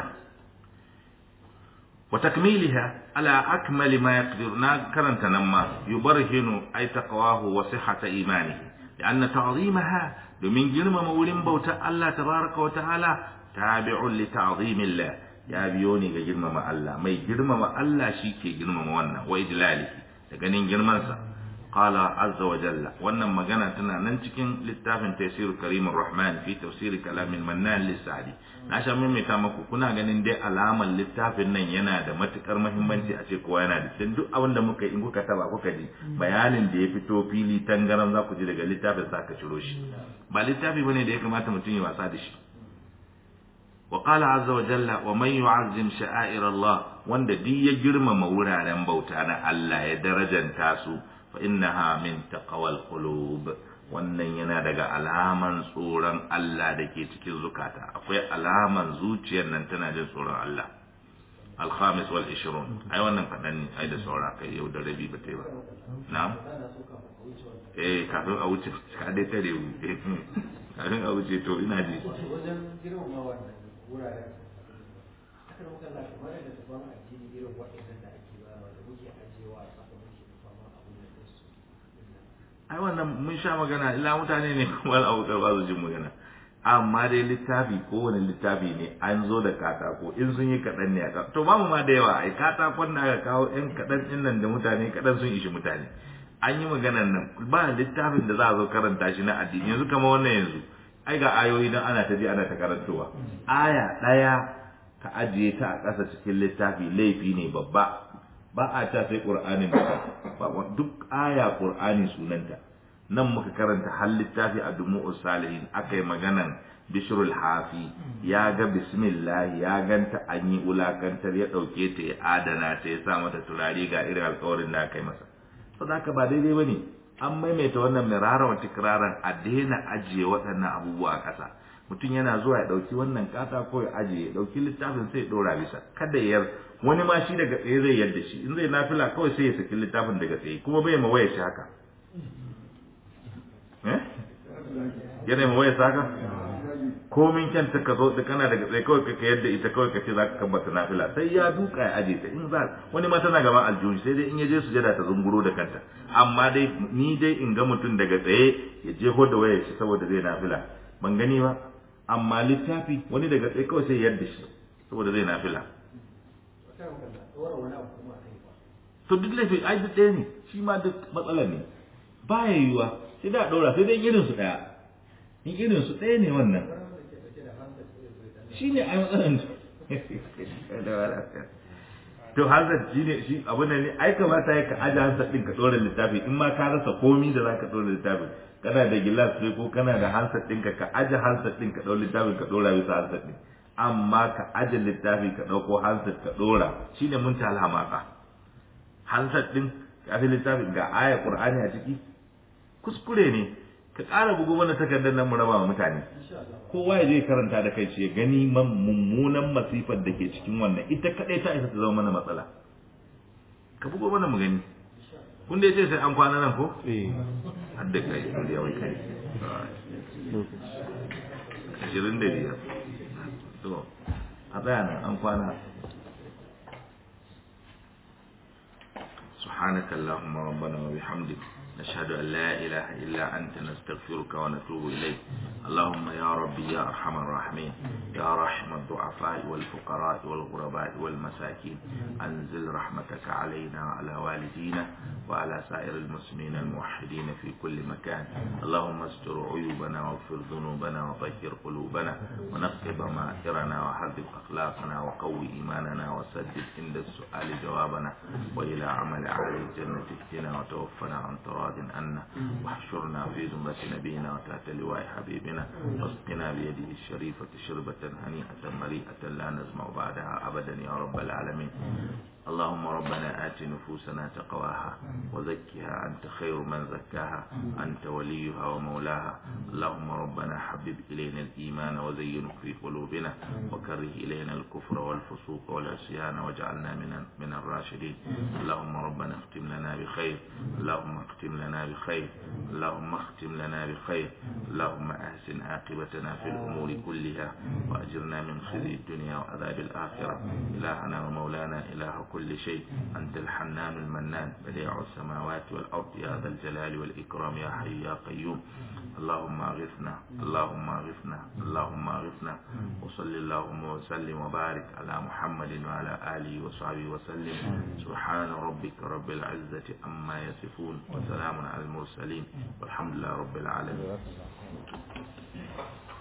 wa takmiliha ala akmali ma yaqdir na karanta nan ma yubarhinu ay taqwahu wa sihhata imanihi لأن تعظيمها domin girmama wurin bautar Allah tabaraka wa ta'ala tabi'un li ta'zimillah ya biyo ne ga girmama Allah mai girmama Allah shi ke girmama wannan wa idlalihi da ganin girmansa qala azza wa jalla wannan magana tana nan cikin littafin tafsir karimur rahman fi tafsir kalamin mannan lisadi na sha maimaita maku kuna ganin dai alaman littafin nan yana da matukar muhimmanci a ce kowa yana da dan duk abin da muka in kuka taba kuka ji bayanin da ya fito fili tangaran za ku ji daga littafin sa ka ciro shi ba littafi bane da ya kamata mutum ya wasa da shi وقال عز وجل ومن يعظم شعائر الله wanda duk ya girmama wuraren bauta na Allah ya darajanta su fa innaha min taqwal qulub wannan yana daga alaman tsoron Allah da ke cikin zukata akwai alaman zuciyar nan tana jin tsoron Allah alhamis wal ishirun ai wannan kaɗan ne ai da saura kai yau da rabi ba ta yi ba na'am eh kafin a wuce ka dai tare mu kafin a wuce to ina ji wajen girmama wannan wuraren aka muka la kamar da tafan addini irin waɗannan da ake bayarwa da muke ajiyewa a saka muke fama abun da su ai wannan mun sha magana illa mutane ne kuma al'abukar ba su jin magana amma dai littafi kowane littafi ne an zo da katako in sun yi kaɗan ne a kawo to bamu ma da yawa ai katakon da aka kawo yan kaɗan ɗin nan da mutane kaɗan sun ishi mutane an yi maganan nan ba littafin da za a zo karanta shi na addini yanzu kamar wannan yanzu ai ga ayoyi dan ana ta ji ana ta karantowa aya ɗaya ka ajiye ta a ƙasa cikin littafi laifi ne babba ba a ta sai ƙur'anin ba duk aya ƙur'ani sunanta nan muka karanta har littafi a dumu salihin aka yi maganan bishrul hafi ya ga bismillah ya ganta an yi wulakantar ya ɗauke ta ya adana ta ya sa mata turare ga irin alkawarin da aka yi masa saboda haka ba daidai ba ne an maimaita wannan mirara wa tikraran a daina ajiye waɗannan abubuwa a ƙasa mutum yana zuwa ya ɗauki wannan katako ya ajiye ya ɗauki littafin sai ya ɗora bisa kada ya wani ma shi daga tsaye zai yadda shi in zai nafila kawai sai ya saki littafin daga tsaye kuma bai ma waya shi haka yana ma waya haka komin kyan ta ka zo da kana daga tsaye kawai ka yadda ita kawai ka ce za ka kabbata nafila sai ya duka ya aje ta in za wani ma tana gaban aljihu sai dai in ya je sujada ta zunguro da kanta amma dai ni dai in ga mutum daga tsaye ya je da wayar shi saboda zai nafila ban gani ba amma littafi wani daga tsaye kawai sai yadda shi saboda zai nafila to duk laifin ai duk ɗaya ne shi ma duk matsala ne ba ya yiwuwa sai da ɗora sai dai irin su ɗaya in irin su ɗaya ne wannan shi ne ai matsalan to hazard shi ne shi abin da ne ai kamata ya ka aje hansar ɗin ka ɗora littafi in ma ka rasa komi da za ka ɗora littafi kana da gilas sai ko kana da hansar ɗinka ka aje hansar ɗin ka ɗora littafi ka ɗora bisa hansar ɗin amma ka aje littafi ka ɗauko hansar ka ɗora shine mun ta alhamaka hansar ɗin kafin littafin ga aya qur'ani a ciki kuskure ne ka ƙara bugu mana takardar nan mu raba wa mutane kowa ya je karanta da kai ya gani mummunan masifar da ke cikin wannan ita kadai ta isa ta zama mana matsala ka bugo mana mu gani kun da yace sai an kwana nan ko eh har da kai da yawan kai ashirin da biyar to a tsaya nan an kwana سبحانك اللهم ربنا وبحمدك نشهد أن لا إله إلا أنت نستغفرك ونتوب إليك اللهم يا ربي يا أرحم الراحمين يا رحم الضعفاء والفقراء والغرباء والمساكين أنزل رحمتك علينا وعلى والدينا وعلى سائر المسلمين الموحدين في كل مكان اللهم استر عيوبنا واغفر ذنوبنا وطهر قلوبنا ونقي ضمائرنا وحذب أخلاقنا وقوي إيماننا وسدد عند السؤال جوابنا وإلى عمل أهل الجنة اهدنا وتوفنا عن تراض عنا واحشرنا في زمرة نبينا وتحت لواء حبيبنا واسقنا بيده الشريفة شربة هنيئة مريئة لا نزمع بعدها أبدا يا رب العالمين اللهم ربنا آت نفوسنا تقواها وزكها أنت خير من زكاها أنت وليها ومولاها اللهم ربنا حبب إلينا الإيمان وزينه في قلوبنا وكره إلينا الكفر والفسوق والعصيان واجعلنا من من الراشدين اللهم ربنا اختم لنا بخير اللهم اختم لنا بخير اللهم اختم لنا بخير اللهم أحسن عاقبتنا في الأمور كلها وأجرنا من خزي الدنيا وعذاب الآخرة إلهنا ومولانا إله كل شيء أنت الحنان المنان بديع السماوات والأرض يا ذا الجلال والإكرام يا حي يا قيوم اللهم اغثنا اللهم اغثنا اللهم اغثنا وصل اللهم وسلم وبارك على محمد وعلى آله وصحبه وسلم سبحان ربك رب العزة عما يصفون وسلام على المرسلين والحمد لله رب العالمين